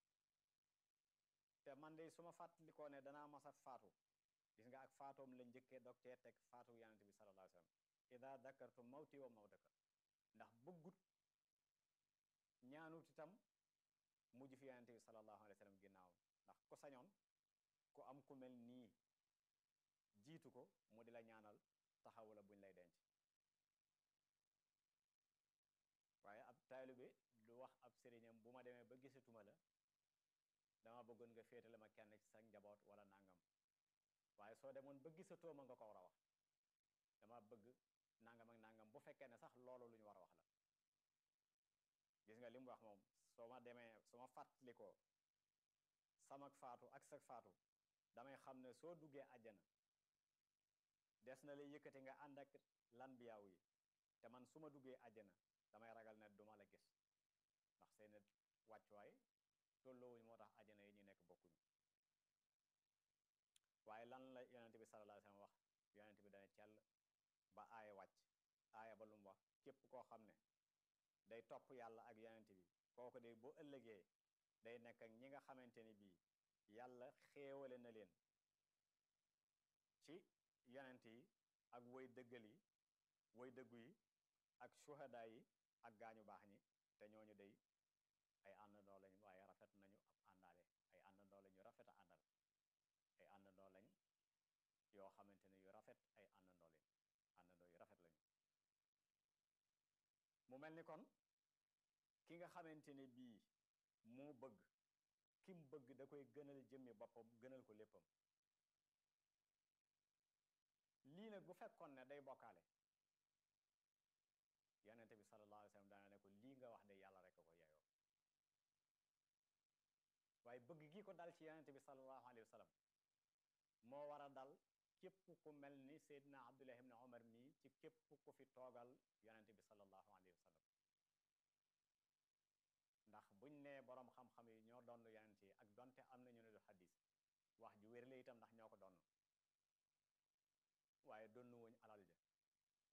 te man de su ma fàttalikoo ne danaa mas a faatu gis nga ak faatoom la njëkkee dog cee teg faatu yonente bi sallallahu alayhi wa sallam ida dakartu mawti wa mawtaka ndax bëggut ñaanut itam mujj fi yonente bi sallallahu alayhi wa sallam ginnaawam ndax ku sañoon ku am ku mel nii jiitu ko mu di la ñaanal taxawu la buñ lay denc waaye ab taalibe du wax ab sëriñam bu ma demee ba gisatuma la dama bëggoon nga féetale ma kenn ci sa njaboot wala nangam waaye soo demoon ba gisatoo ma nga ko war a wax dama bëgg nangam ak nangam bu fekkee ne sax loolu lu ñu war a wax la gis nga li mu wax moom soo ma demee su ma fàttalikoo samak faatu ak sak faatu damay xam ne soo duggee àjjana des na lay yëkkati nga ànd ak lanbiyaaw yi te man su ma duggee àjjana damay ragal ne duma la gis ndax seen wàccuwaay tolloowuñ moo tax àjjana yi ñu nekk bokkuñu waaye lan la yonente bi sallallahu alayhi wasallam wax yonente bi dana cell ba aaya wàcc aaya ba lu mu wax képp koo xam ne day topp yàlla ak yonente bi kooku de bu ëllëgee day nekk ak ñi nga xamante ni bii yàlla xéewale na leen ci yonent yi ak woy dëggal yi woy dëggu yi ak shuhada yi ak gaañu baax ñi te ñooñu day ay àndandoo lañ waaye rafet nañu ab àndaale ay àndandoo lañ yu rafet a àndal ay àndandoo lañ yoo xamante ne yu rafet ay àndandoo lañ àndandoo yu rafet lañu mu mel ni kon ki nga xamante ne bii moo bëgg ki mu bëgg da koy gënal jëmmi boppam gënal ko léppam lii nag bu fekkoon ne day bokkaale yonente bi sallallahu alayhi wa sallam daana ne ko lii nga wax de yàlla rek a ko yeyoo waaye bëgg gi ko dal ci yonente bi sallallahu alayhi wa sallam moo war a dal képp ku mel ni Seydina Abdullah ibn Omar mii ci képp ku fi toogal yonente bi sallallahu alayhi wa sallam ndax buñ nee boroom xam-xam yi ñoo doon yonente yi ak donte am na ñu ne du xadis wax ju wér la itam ndax ñoo ko doon waaye donnu wuñ alal ja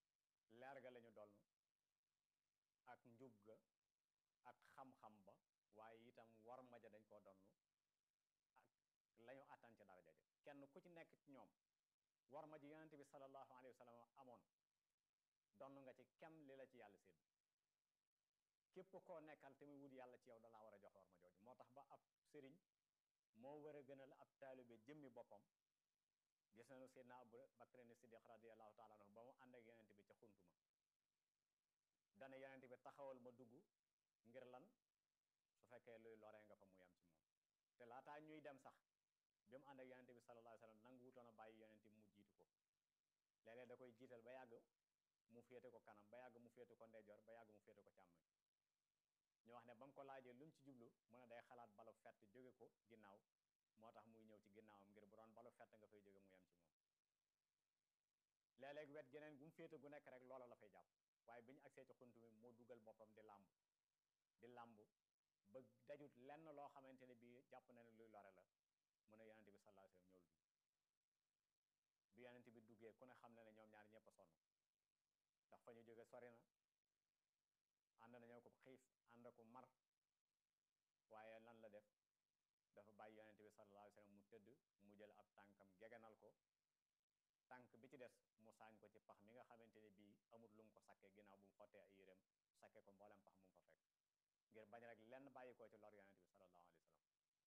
leer ga lañu doon ak njub ga ak xam-xam ba waaye itam war ma ja dañ koo donn ak lañu attan ci daraja ja kenn ku ci nekk ci ñoom war ma ji yonente bi sallallahu alayhi wa sallam amoon donn nga ci kem li la ci yàlla sédd képp koo nekkal te muy wut yàlla ci yow dalaa war a jox war ma jooju moo tax ba ab sëriñ moo war a gënal ab taalibe jëmmi boppam gis nañu seydna abu bakrin siddiq radiallahu taala anhu ba mu ànd ak yonente bi ca xuntuma dana yonente bi taxawal ma dugg ngir lan su fekkee luy loree nga fa mu yem ci moom te laataa ñuy dem sax bi mu ànd ak yonente bi sallallahu alayhi wasallam nangu wutoon a bàyyi yonente bi mu jiitu ko léeg-léeg da koy jiital ba yàgg mu féete ko kanam ba yàgg mu féete ko ndeyjoor ba yàgg mu féete ko càmmoñ ñu wax ne ba mu ko laajee lu mu ci jublu mu ne day xalaat balu fett jóge ko ginnaaw moo tax muy ñëw ci ginnaawam ngir bu doon balu fett nga fay jóge mu yem ci moom léeg-léeg wet geneen gu mu féete gu nekk rek loola la fay jàpp waaye bi ñu agsee ci xunt mi moo dugal boppam di làmb di làmb ba dajut lenn loo xamante ne bii jàpp na ne luy lore la mu ne yonente bi sallallahu alayhi wasallam ñëwul dugg bi yonente bi duggee ku ne xam na ne ñoom ñaar ñëpp a sonn ndax fa ñu jóge sori na ànd nañoo ko xiif ànd ko mar waaye lan la def dafa bàyyi yonente bi sallallahu alayhi wasallam mu tëdd mu jël ab tànkam gegenal ko tànk bi ci des mu saañ ko ci pax mi nga xamante ne bii amul lu mu ko sakke ginnaaw bu mu xottee ay yéreem sakke ko mboolem pax mu mu fa fekk ngir bañ rek lenn bàyyi ko ci lor yonente bi sallallahu alayhi wasallam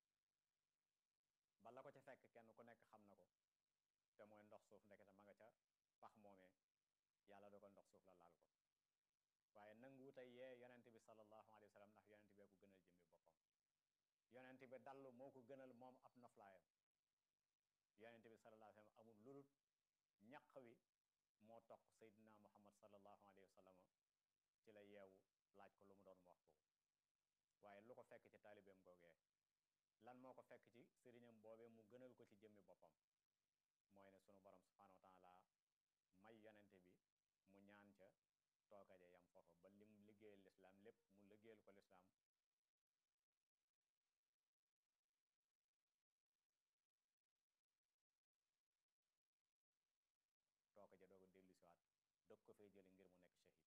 bala ko ci fekk kenn ku nekk xam na ko te mooy ndox suuf ndekete ma nga ca pax moomee yàlla dogal ndox suuf la laal ko waaye nanguwuta yee yonente bi sallallahu alayhi wa sallam ndax yonente bee ko gënal jëmmi boppam yonente bi dallu moo ko gënal moom ab noflaayam yonente bi sallallahu alayhi wa sallam amul lulut ñaq wi moo toq seydina muhammad sallallahu alayhi wa sallam ci la yeewu laaj ko lu mu doon mu wax ko waaye lu ko fekk ci taalibeem googee lan moo ko fekk ci sëriñam boobee mu gënal ko ci jëmmi boppam mooy ne sunu borom subhanahu wa taala may yonente bi mu ñaan ca toogaje yam foofa ba lim liggéeyal lislaam lépp mu liggéeyal ko lislaam toogaje dooga dellu siwaat dog ko fay jële ngir mu nekk shahid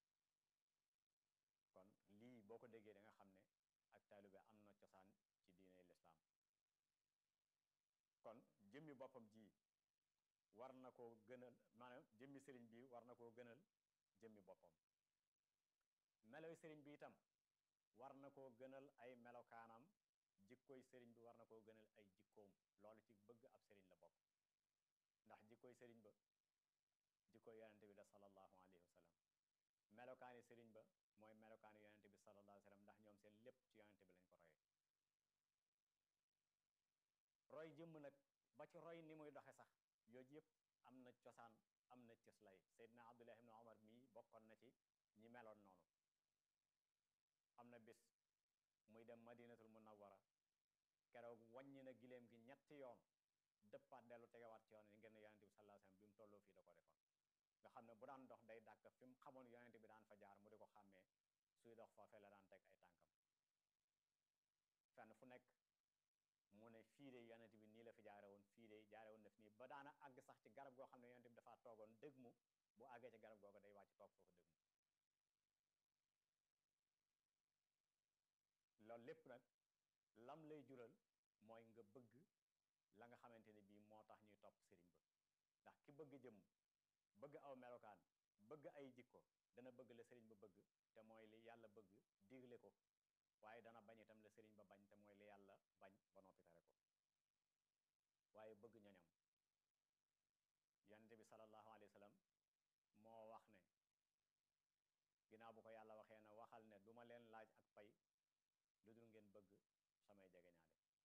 kon lii boo ko déggee da nga xam ne ak taalibe am na cosaan ci diine lislaam kon jëmmi boppam ji war na koo gënal maanaam jëmmi sëriñ bi war na koo gënal jëmmi boppam meloy sëriñ bi itam war na koo gënal ay melokaanam jikkoy sëriñ bi war na koo gënal ay jikkoom loolu ci bëgg ab sëriñ la bokk ndax jikkoy sëriñ ba jikkoy yonente bi la sallallahu alayhi wa sallam melokaani sëriñ ba mooy melokaani yonente bi sallallahu alayhi wa sallam ndax ñoom seen lépp ci yonente bi lañ ko royee roy jëmm nag ba ci roy ni muy doxe sax yooyu yëpp am na cosaan am na cëslay Seydina Abdullah ibn Omar mii bokkoon na ci ñi meloon noonu am na bis muy dem madinatul munawwara keroog wàññi na giléem gi ñetti yoon dëppaat dellu tegewaat ci yoon yi ngir ne yonente bi sallallahu alayhi wasallam bi mu tolloo fii da ko defoon nga xam ne bu daan dox day dàkk fi mu xamoon yonente bi daan fa jaar mu di ko xàmmee suy dox foofee la daan teg ay tànkam fenn fu nekk mu ne fii de yonente bi nii la fi jaare woon fii de jaare woon na fi nii ba daana àgg sax ci garab goo xam ne yonente bi dafa toogoon dëgg mu bu àggee ci garab googu day wàcc toog foofu dëgg mu loolu lépp nag lam lay jural mooy nga bëgg la nga xamante ne bii moo tax ñuy topp sëriñ ba ndax ki bëgg jëm bëgg aw melokaan bëgg ay jikko dana bëgg la sëriñ ba bëgg te mooy li yàlla bëgg digle ko waaye dana bañ itam la sëriñ ba bañ te mooy li yàlla bañ ba noppi tere ko waaye bëgg ñoñam yonente bi sallallahu alayhi wa sallam moo wax ne ginnaaw bu ko yàlla waxee ne waxal ne duma leen laaj ak pay lu dul ngeen bëgg samay jegeñaale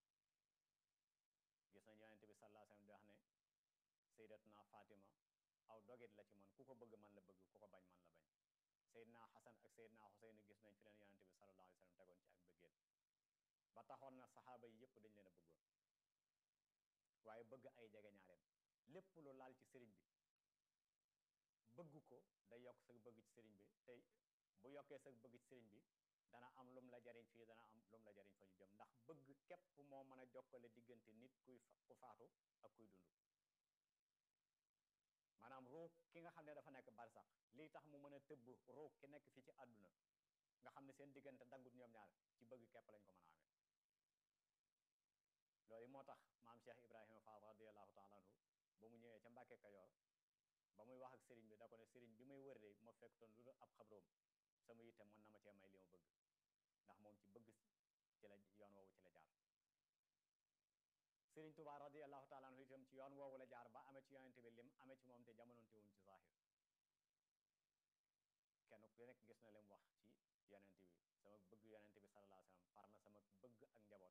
gis nañ yonente bi sallallahu alayhi wa sallam di wax ne sayyidatuna Fatima aw dogit la ci man ku ko bëgg man la bëgg ku ko bañ man la bañ Seydina Xasan ak Seydina Xuseyn gis nañ fi leen yonente bi sallallahu alayhi wa sallam tegoon ci ak bëggeel ba taxoon na saxaaba yi yëpp dañ leen a bëggoon waaye bëgg ay jegeñaaleem lépp lu laal ci sëriñ bi bëgg ko day yokk sa bëgg ci sëriñ bi tey bu yokkee sa bëgg ci sëriñ bi dana am lum la jariñ fii dana am lum la jariñ fa ñu jëm ndax bëgg képp moo mën a jokkale diggante nit kuy ku faatu ak kuy dund maanaam ruux ki nga xam ne dafa nekk barsax lii tax mu mën a tëbb ruux ki nekk fii ci àdduna nga xam ne seen diggante daggut ñoom ñaar ci bëgg képp lañ ko mën a amee loolu moo tax maam Cheikh Ibrahima Fall radiallahu taala anhu ba mu ñëwee ca Mbàkke Kajoor ba muy wax ak sëriñ bi da ko ne sëriñ bi may wër de ma fekkutoon lu dul ab xabroom sama yitte mën na ma cee may li ma bëgg ndax moom ci bëgg ci la yoon woowu ci la jaar sëriñ Tuubaa radiallahu taala anhu itam ci yoon woowu la jaar ba amee ci yonente bi lim amee ci moom te jamonoonte wuñ ci zahir kenn ku nekk gis na lim wax ci yonente bi sama bëgg yonente bi sallallahu alayhi wasallam far na sama bëgg ak njaboot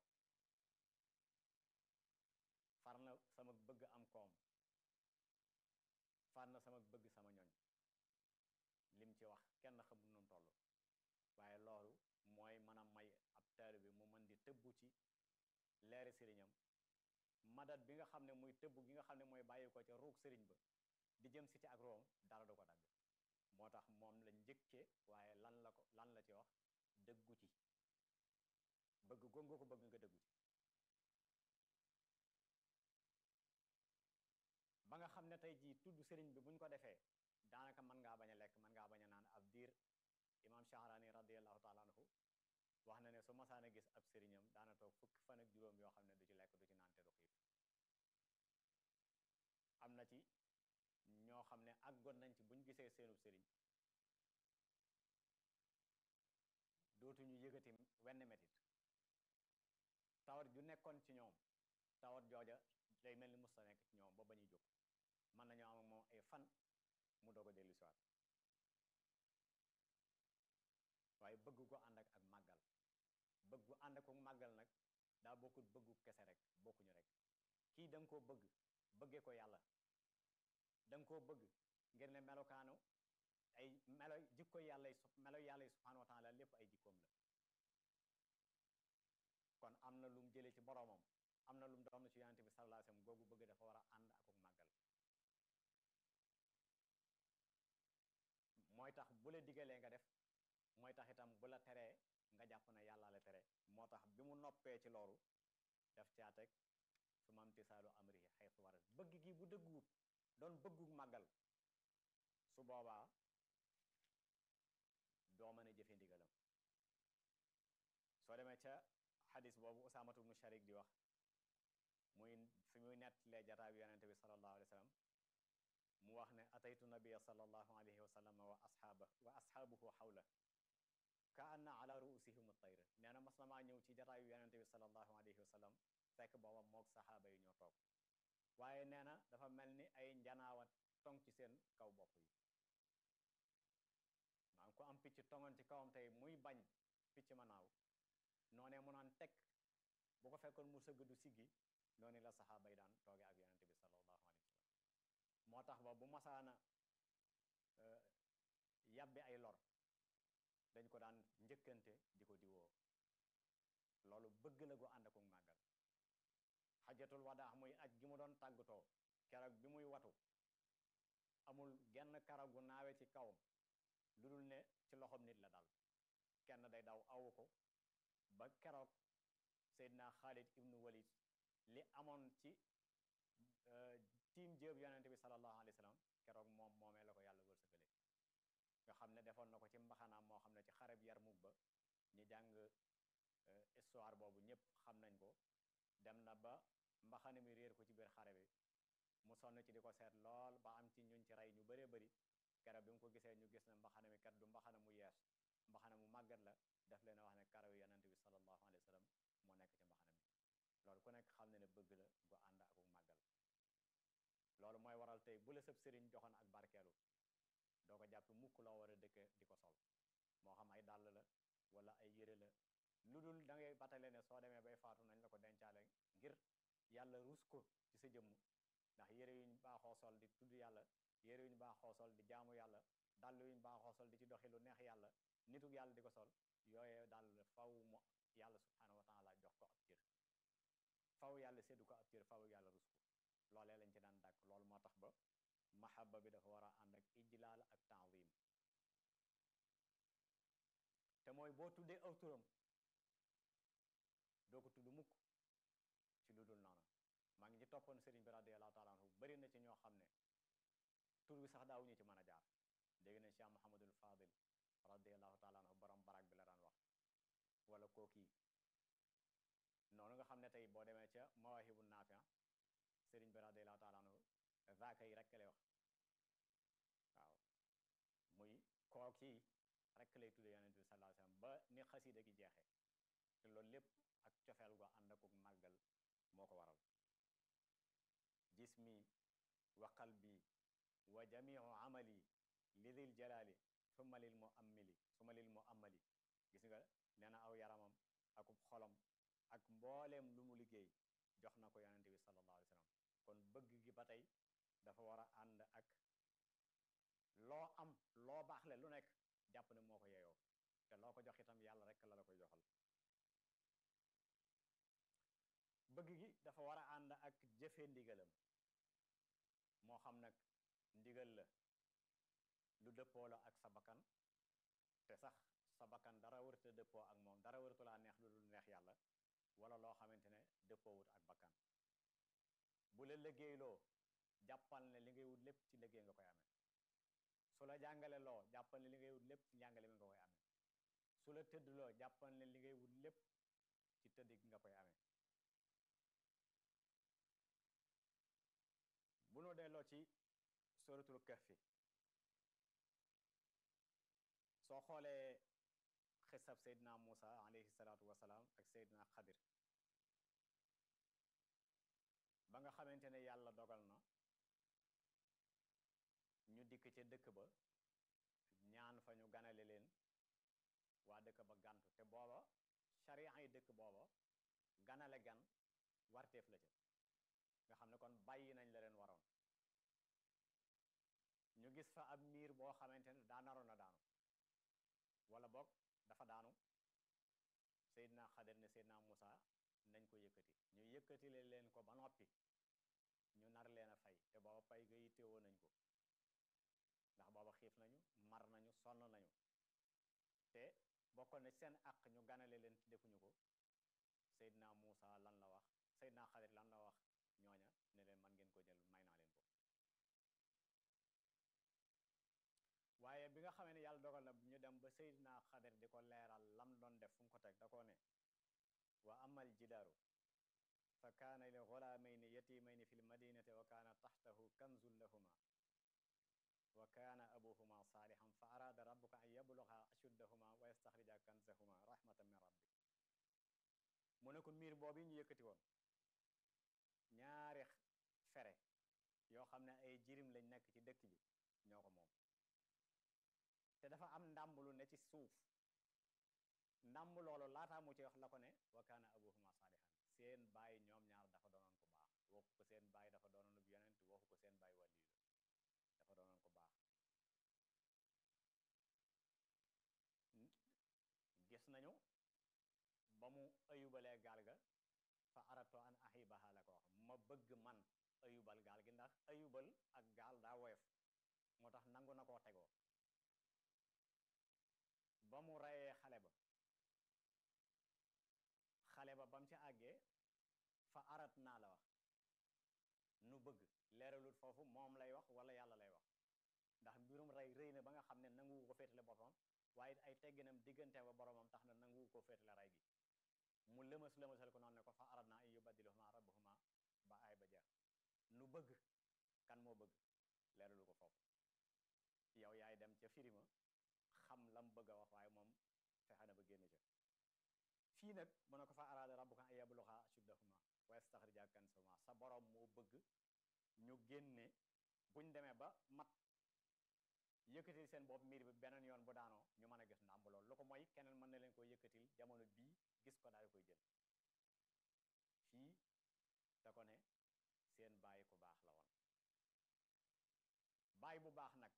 far na sama bëgg am koom far na sama bëgg sama ñoñ lim ci wax kenn xamul nu mu toll waaye loolu mooy mën a may ab taalibe bi mu mën di tëbbu ci leeri sëriñam madat bi nga xam ne muy tëbb gi nga xam ne mooy bàyyi ko ca ruug sëriñ ba di jëm si ci ak room dara du ko dagg moo tax moom la njëkke waaye lan la ko lan la ci wax dëggu ci bëgg gongo ko bëgg nga dëggu ci ba nga xam ne tey jii tudd sëriñ bi buñ ko defee daanaka mën ngaa bañ a lekk mën ngaa bañ a naan ab diir imam Shahrani radiallahu taala anhu wax na ne su masaana gis ab sëriñam daana toog fukki fan ak juróom yoo xam ne du ci lekk du ci naan te du xiif am na ci ñoo xam ne àggoon nañ ci buñ gisee seenub sëriñ dootuñu yëgati wenn metit tawat ju nekkoon ci ñoom tawat jooja day mel ni musta nekk ci ñoom ba ba ñuy jóg mën nañoo am ak moom ay fan mu doog a dellu siwaat waaye bëgg ko ànd ak ak màggal bëgg ànd ak màggal nag daa bokkut bëggu kese rek bokkuñu rek kii da nga koo bëgg bëggee ko yàlla da nga koo bëgg ngir ne melokaanu ay melo jikko yàlla yi melo yàlla yi subhanahu wa taala lépp ay jikkoom la kon am na lu mu jëlee ci boroomam am na lu mu doon ci yonente bi sallallahu alayhi wasallam googu bëgg dafa war a ànd ak màggal mooy tax bu la digalee nga def mooy tax itam bu la teree nga jàpp ne yàlla la tere moo tax bi mu noppee ci loolu def caa teg su mam tisaalu amri xaytu warat bëgg gi bu dëgguwut doon bëggu màggal su boobaa doo mën a jëfe ndigalam soo demee ca xadis boobu usaamatu bnu sharik di wax muy fi muy nettalee jataa bi yonente bi sallallahu alayhi wa sallam mu wax ne ataytu nabia sallallahu alayhi wa sallam wa asxaaba wa asxaabuhu xawla ka anna ala ruusihim tayr nee na mas na maa ñëw ci jataayu yonente bi sallallahu alayhi wa sallam fekk booba moog saxaaba yi ñoo toog waaye nee na dafa mel ni ay njanaawa tong ci seen kaw bopp yi maa ngi ko am picc tongoon ci kawam tey muy bañ picc ma naaw noonee mu naan teg bu ko fekkoon mu sëgg du siggi noonu la saxaaba yi daan tooge ak yonente bi sallallahu alayhi wa sallam moo tax ba bu masaana yàbbi ay lor dañ ko daan njëkkante di ko diwoo loolu bëgg la gu ànd ak màggal xajatul wadaa muy aj gi mu doon tàggatoo keroog bi muy watu amul genn karaw gu naawe ci kawam lu dul ne ci loxoom nit la dal kenn day daw awu ko ba keroog Seydina Xaalid ibnu Walid li amoon ci tiim jéeb yonente bi sallallahu alayhi wa sallam keroog moom moomee la ko yàlla wërsëgale nga xam ne defoon na ko ci mbaxanaam moo xam ne ci xareb Yarmuk ba ñi jàng histoire boobu ñëpp xam nañ ko dem na ba mbaxana mi réer ko ci biir xare bi mu sonn ci di ko seet lool ba am ci ñuñ ci rey ñu bëree bëri keroog bi mu ko gisee ñu gis ne mbaxana mi kat du mbaxana mu yees mbaxana mu màggat la def leen a wax ne karaw yonente bi sallallahu alayhi wa sallam moo nekk ci mbaxana mi loolu ku nekk xam ne ne bëgg la gu ànd ak màggal loolu mooy waral tey bu la sëb sëriñ joxoon ak barkeelu doo ko jàpp mukk loo war a dëkke di ko sol moo xam ay dàll la wala ay yére la lu dul da ngay batale ne soo demee bay faatu nañ la ko dencaale ngir yàlla rus ko ci sa jëmm ndax yére yuñ baaxoo sol di tudd yàlla yére yuñ baaxoo sol di jaamu yàlla dàll yuñ baaxoo sol di ci doxi lu neex yàlla nituk yàlla di ko sol yooyee dàll faw mu yàlla subhanahu wa taala jox ko ab cër faw yàlla séddu ko ab cër faw yàlla rus ko loolee lañ ci daan dàkk loolu moo tax ba mahabba bi dafa war a ànd ak ijlaal ak taazim te mooy boo tuddee aw turam doo ko tudd mukk ci lu dul noonu maa ngi ci toppoon sëriñ bi radiallahu taala anhu bari na ci ñoo xam ne tur bi sax daawuñu ci mën a jaar dégg nañ Cheikh Mouhamadul Fadil radiallahu taala anhu borom barak bi la daan wax wala kookii noonu nga xam ne tey boo demee ca mawahibu naafia sëriñ bi radiallahu taala anhu zaaka yi rekk lay wax waaw muy kookii rekk lay tudde yonent bi sallallahu alayhi wasallam ba ni xasida gi jeexee te loolu lépp ak cofeel gu ànd akuk màggal moo ko waral jismi wa qalbi wa jamiu amali lidil jalali summa lil mu ammili summa lil mu ammali gis nga nee na aw yaramam akub xolam ak mbooleem lu mu liggéey jox na ko yonente bi sallallahu alayhi wasallam kon bëgg gi ba tey dafa war a ànd ak loo am loo baaxle lu nekk jàpp ne moo ko yeyoo te loo ko jox itam yàlla rek la la koy joxal bëgg gi dafa war a ànd ak jëfe ndigalam moo xam nag ndigal la lu dëppoo la ak sa bakkan te sax sa bakkan dara wërta dëppoo ak moom dara wërtu laa neex lu dul neex yàlla wala loo xamante ne dëppoowut ak bakkan bu la liggéeyloo jàppal ne li ngay wut lépp ci liggéey nga koy amee su la jàngale loo jàppal ne li ngay wut lépp ci njàngale mi nga koy amee su la tëdd loo jàppal ne li ngay wut lépp ci tëdd gi nga koy amee bu nu delloo ci suratul kahfi soo xoolee xisab seydina Muusa alayhi salaatu wasalaam ak seydina Xadir ba nga xamante ne yàlla dogal na ñu dikk ca dëkk ba ñaan fa ñu ganale leen waa dëkk ba gantu te booba sharia yi dëkk booba ganale gan warteef la ca nga xam ne kon bàyyi nañ la leen waroon ñu gis fa ab miir boo xamante ne daa naroon a daanu wala boog dafa daanu Seydina Xadir ne Seydina Muusa nañ ko yëkkati ñu yëkkati leen ko ba noppi ñu nar leen a fay te booba pay ga yittewoo nañ ko ndax booba xiif nañu mar nañu sonn nañu te bokkoon na seen àq ñu ganale leen ci defuñu ko Seydina Muusa lan la wax Seydina Xadir lan la wax ñooña ne leen man ngeen ko jël may naa leen ko waaye bi nga xamee ne yàlla dogal na ñu dem ba Seydina Xadir di ko leeral lam doon def fu mu ko teg da koo ne wa amal jidaaru fa kaana li gulaamayni yatimayni fi lmadinati wa kaana taxtahu kanzun lahuma wa kaana abuhuma saalixan fa araada rabbuka an yabluga ashuddahuma wa yastaxrija kanzahuma rahmatan min rabbi mu ne ko miir boobu ñu yëkkati woon ñaari fere yoo xam ne ay jirim lañ nekk ci dëkk bi ñoo ko moom te dafa am ndàmb lu ne ci suuf ndàmb loolu laataa mu ci wax la ko ne wa kaana abuhuma saalixan seen baay ñoom ñaar dafa doonoon ko baax waxu ko seen baay dafa doonoon bu yonent waxu ko seen baay wàlli la dafa doonoon ko baax gis nañu ba mu ayubalee gaal ga fa arato an ahibaha la ko wax ma bëgg man ayubal gaal gi ndax ayubal ak gaal daa woyof moo tax nangu na koo tegoo ba mu reyee xale ba xale ba ba mu ci àggee fa arat naa la wax nu bëgg leeralut foofu moom lay wax wala yàlla lay wax ndax mbirum rey rëy na ba nga xam ne nanguwu ko féetale boppam waaye ay tegginam diggante ba boromam tax na nanguwu ko féetale rey gi mu lëmas lëmasal ko noonu ne ko fa arat naa an yubaddiluhuma rabbuhuma ba ay ba jeex nu bëgg kan moo bëgg leeralu ko foofu yow yaay dem ca firima xam lam bëgg a wax waaye moom fexe na ba génn ca fii nag mu ne ko fa araada rabbuka an yabluga ashuddahuma wa yastaxrija kansahuma sa borom moo bëgg ñu génne buñ demee ba mat yëkkatil seen bopp miir bi beneen yoon bu daanoo ñu mën a gis ndàmb loolu lu ko mooy keneen mën na leen ko yëkkatil jamono bii gis ko daal di koy jël fii da ko ne seen baay ku baax la woon baay bu baax nag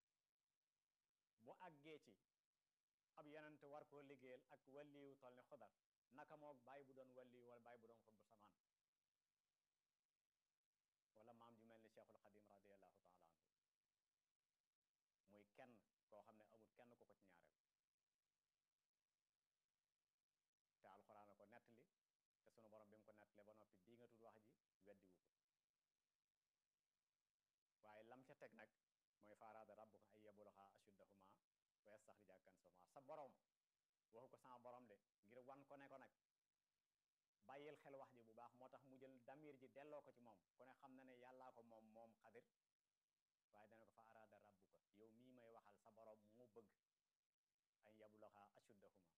bu àggee ci ab yonent war koo liggéeyal ak walliwu tol ni xudar naka moog baay bu doon walliwu wala baay bu doon xutbu samaan wala maam ju mel ni cheikhul xadim radiallahu taala anhu muy kenn koo xam ne amul kenn ku ko ci ñaareel te alxuraan a ko nettali te sunu borom bi mu ko nettalee ba noppi di nga tudd wax ji weddiwu ko waaye lam ca teg nag mooy faaraada rabbuka ay yabluga ashuddahuma wa yastaxrija jàkkan sama sa borom waxu ko sama borom de ngir wan ko ne ko nag bàyyil xel wax ji bu baax moo tax mu jël damir ji delloo ko ci moom ku ne xam na ne yàllaa ko moom moom xadir waaye dana ko fa araada rabbuka yow mii may waxal sa borom moo bëgg ay yabloxa ashuddahuma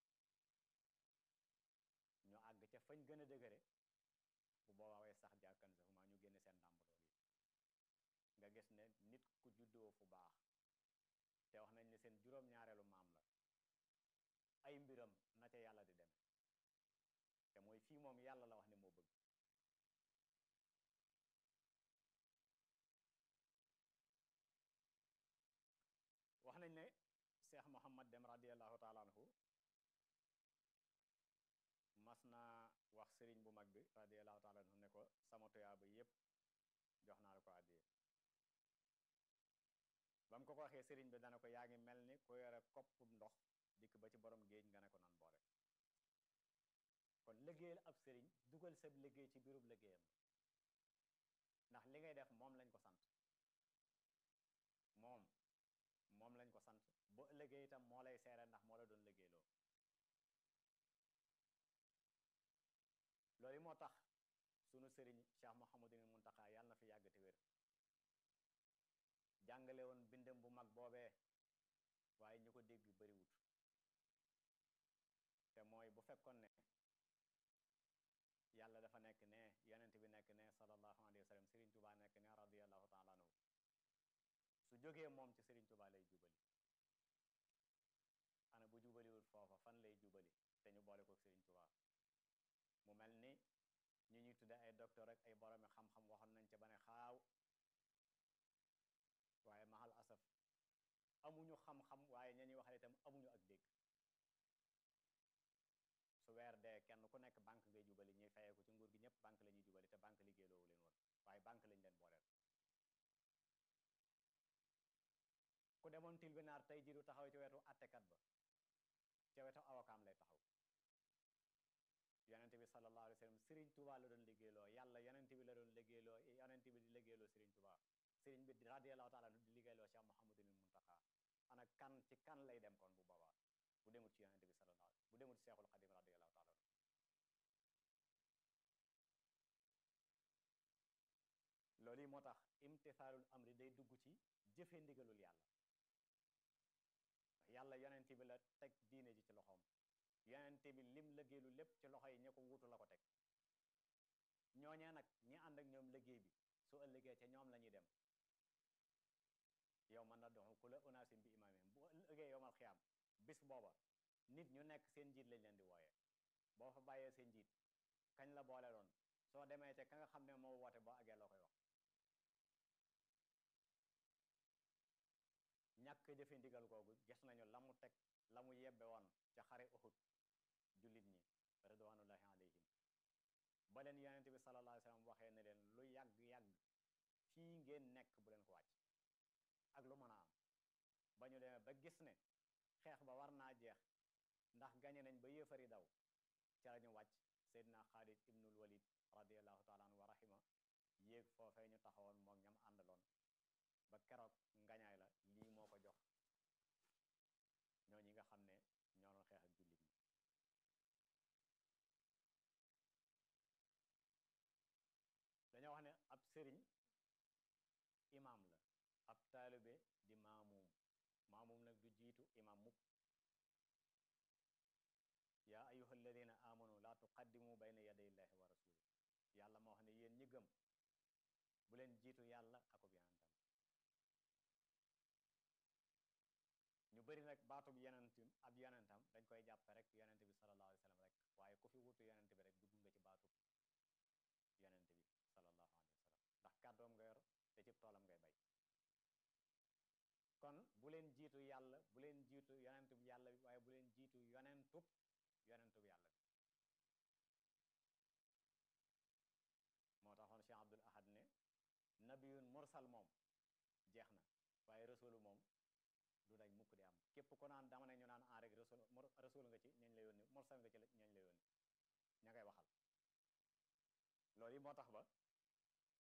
ñu àgg ca fañ gën a dëgëre bu boobaa way sax jàkkan sahuma ñu génne seen ndàmbaloo gi nga gis ne nit ku juddoo fu baax te wax nañ ne seen juróom-ñaareelu maam la ay mbiram na ca yàlla di deme te mooy fii moom yàlla la wax ne moo bëgg wax nañ ne Cheikh Mohammad Dem radiallahu taala anhu mas naa wax sëriñ bu mag bi radiallahu taala anhu ne ko sama tuyaaba yépp jox naa la ko àddiye ba mu ko ko waxee sëriñ bi dana ko yaa ngi mel ni ku yore kopp ndox dikk ba ci borom géej nga ne ko nan boole kon liggéeyal ab sëriñ dugal sab liggéey ci biirub liggéeyam ndax li ngay def moom lañ ko sant moom moom lañ ko sant ba liggéey itam moo lay seere ndax moo la doon liggéeyloo loolu moo tax sunu sëriñ Cheikh Mouhamadul Muntaxa yàlla na fi yàgg te wér jàngale woon bindam bu mag boobee waaye ñu ko dégg bariwut te mooy bu fekkoon ne yàlla dafa nekk ne yonent bi nekk ne sallallahu alayhi wa sallam Serigne Touba nekk ne radiyallahu taala anhu su jógee moom ci Serigne Touba lay jubali ana bu jubaliwul foofa fan lay jubali te ñu boole ko Serigne Touba mu mel ni ñi ñuy tudde ay docteur ak ay boromi xam-xam waxoon nañ ca ba ne xaaw waaye mahal asaf amuñu xam-xam waaye ña ñuy waxale itam amuñu ak dégg su weer dee kenn ku nekk banque ngay jubali ñuy fayee ko ci nguur gi ñëpp banque la ñuy jubali te banque liggéeyloowu leen woon waaye banque lañ leen booleel ku demoon tilbinaar tey jiru taxaw ci wetu attekat ba ca wetu awokaam lay taxaw yonente bi sallallahu alayhi wa sallam sëriñ Tuubaa la doon liggéeyloo yàlla yonente bi la doon liggéeyloo yonente bi di liggéeyloo sëriñ Tuubaa sëriñ bi radiyallahu taala di liggéeyloo Cheikh Mouhamadul Muntaxa ana kan ci kan lay dem kon bu boobaa bu demut ci yonente bi sallallahu alayhi bu demut ci Seexul Xadim radiyallahu taala loolu yi moo tax imtisaalul amri day dugg ci jëfe ndigalul yàlla yàlla yonente bi la teg diine ji ci loxoom yonente bi lim liggéeylu lépp ci loxo yi ña ko wuutu la ko teg ñooñee nag ñi ànd ak ñoom liggéey bi su ëllëgee ca ñoom la ñuy dem yow man na doxu ku la unaasim bi imaamihim bu ëllëgee yowmal xiyaam bis booba nit ñu nekk seen njiit lañ leen di wooyee boo fa bàyyee seen njiit kañ la boole doon soo demee te ka nga xam ne moo woote boo agee loo koy wax ñàkk jëfe ndigal googu gis nañu la mu teg la mu yebbe woon ca xare Uhud jullit ñi ridwanullahi alayhim ba leen yonente bi sallallahu alayhi wasallam waxee ne leen lu yàgg-yàgg fii ngeen nekk bu leen ko wàcc ak lu mën a am ba ñu demee ba gis ne xeex ba war naa jeex ndax gañe nañ ba yéefari daw ca la ñu wàcc seydina xaalid ibnul walid radiallahu taala anhu wa rahima yéeg foofee ñu taxawoon moom ñam àndaloon ba keroog ngañaay la lii moo ko jox ñoo ñi nga xam ne ñoo doon xeex ak jullit ñi dañoo wax ne ab sëriñ imaam la ab taalibe di maamuum maamuum nag du jiitu imaam mukk yaa ayuha alladina amanu laa tuqaddimu bayna yaday illahi wa rasuli yàlla moo wax ne yéen ñi gëm bu leen jiitu yàlla akub yonentam ñu bëri nag baatub yonentam ab yonentam dañ koy jàppe rek yonente bi sallallahu alayhi wa sallam rek waaye ku fi wutu yonente bi rek dugg nga ci baatub yonente bi sallallahu alayhi wa sallam ndax kàddoom nga yor te cib toolam ngay bay kon bu leen jiitu yàlla bu leen jiitu yonentub yàlla bi waaye bu leen jiitu yonentub yonentub yàlla bi moo taxoon Cheikh Abdul Ahad ne nabiyun mursal moom jeex na waaye rasulu moom du dañ mukk di am képp ko naan dama ne ñu naan en rek rasul rasul nga ci ñañ la yónni mursal nga ci ñañ la yónni ña ngay waxal loolu yi moo tax ba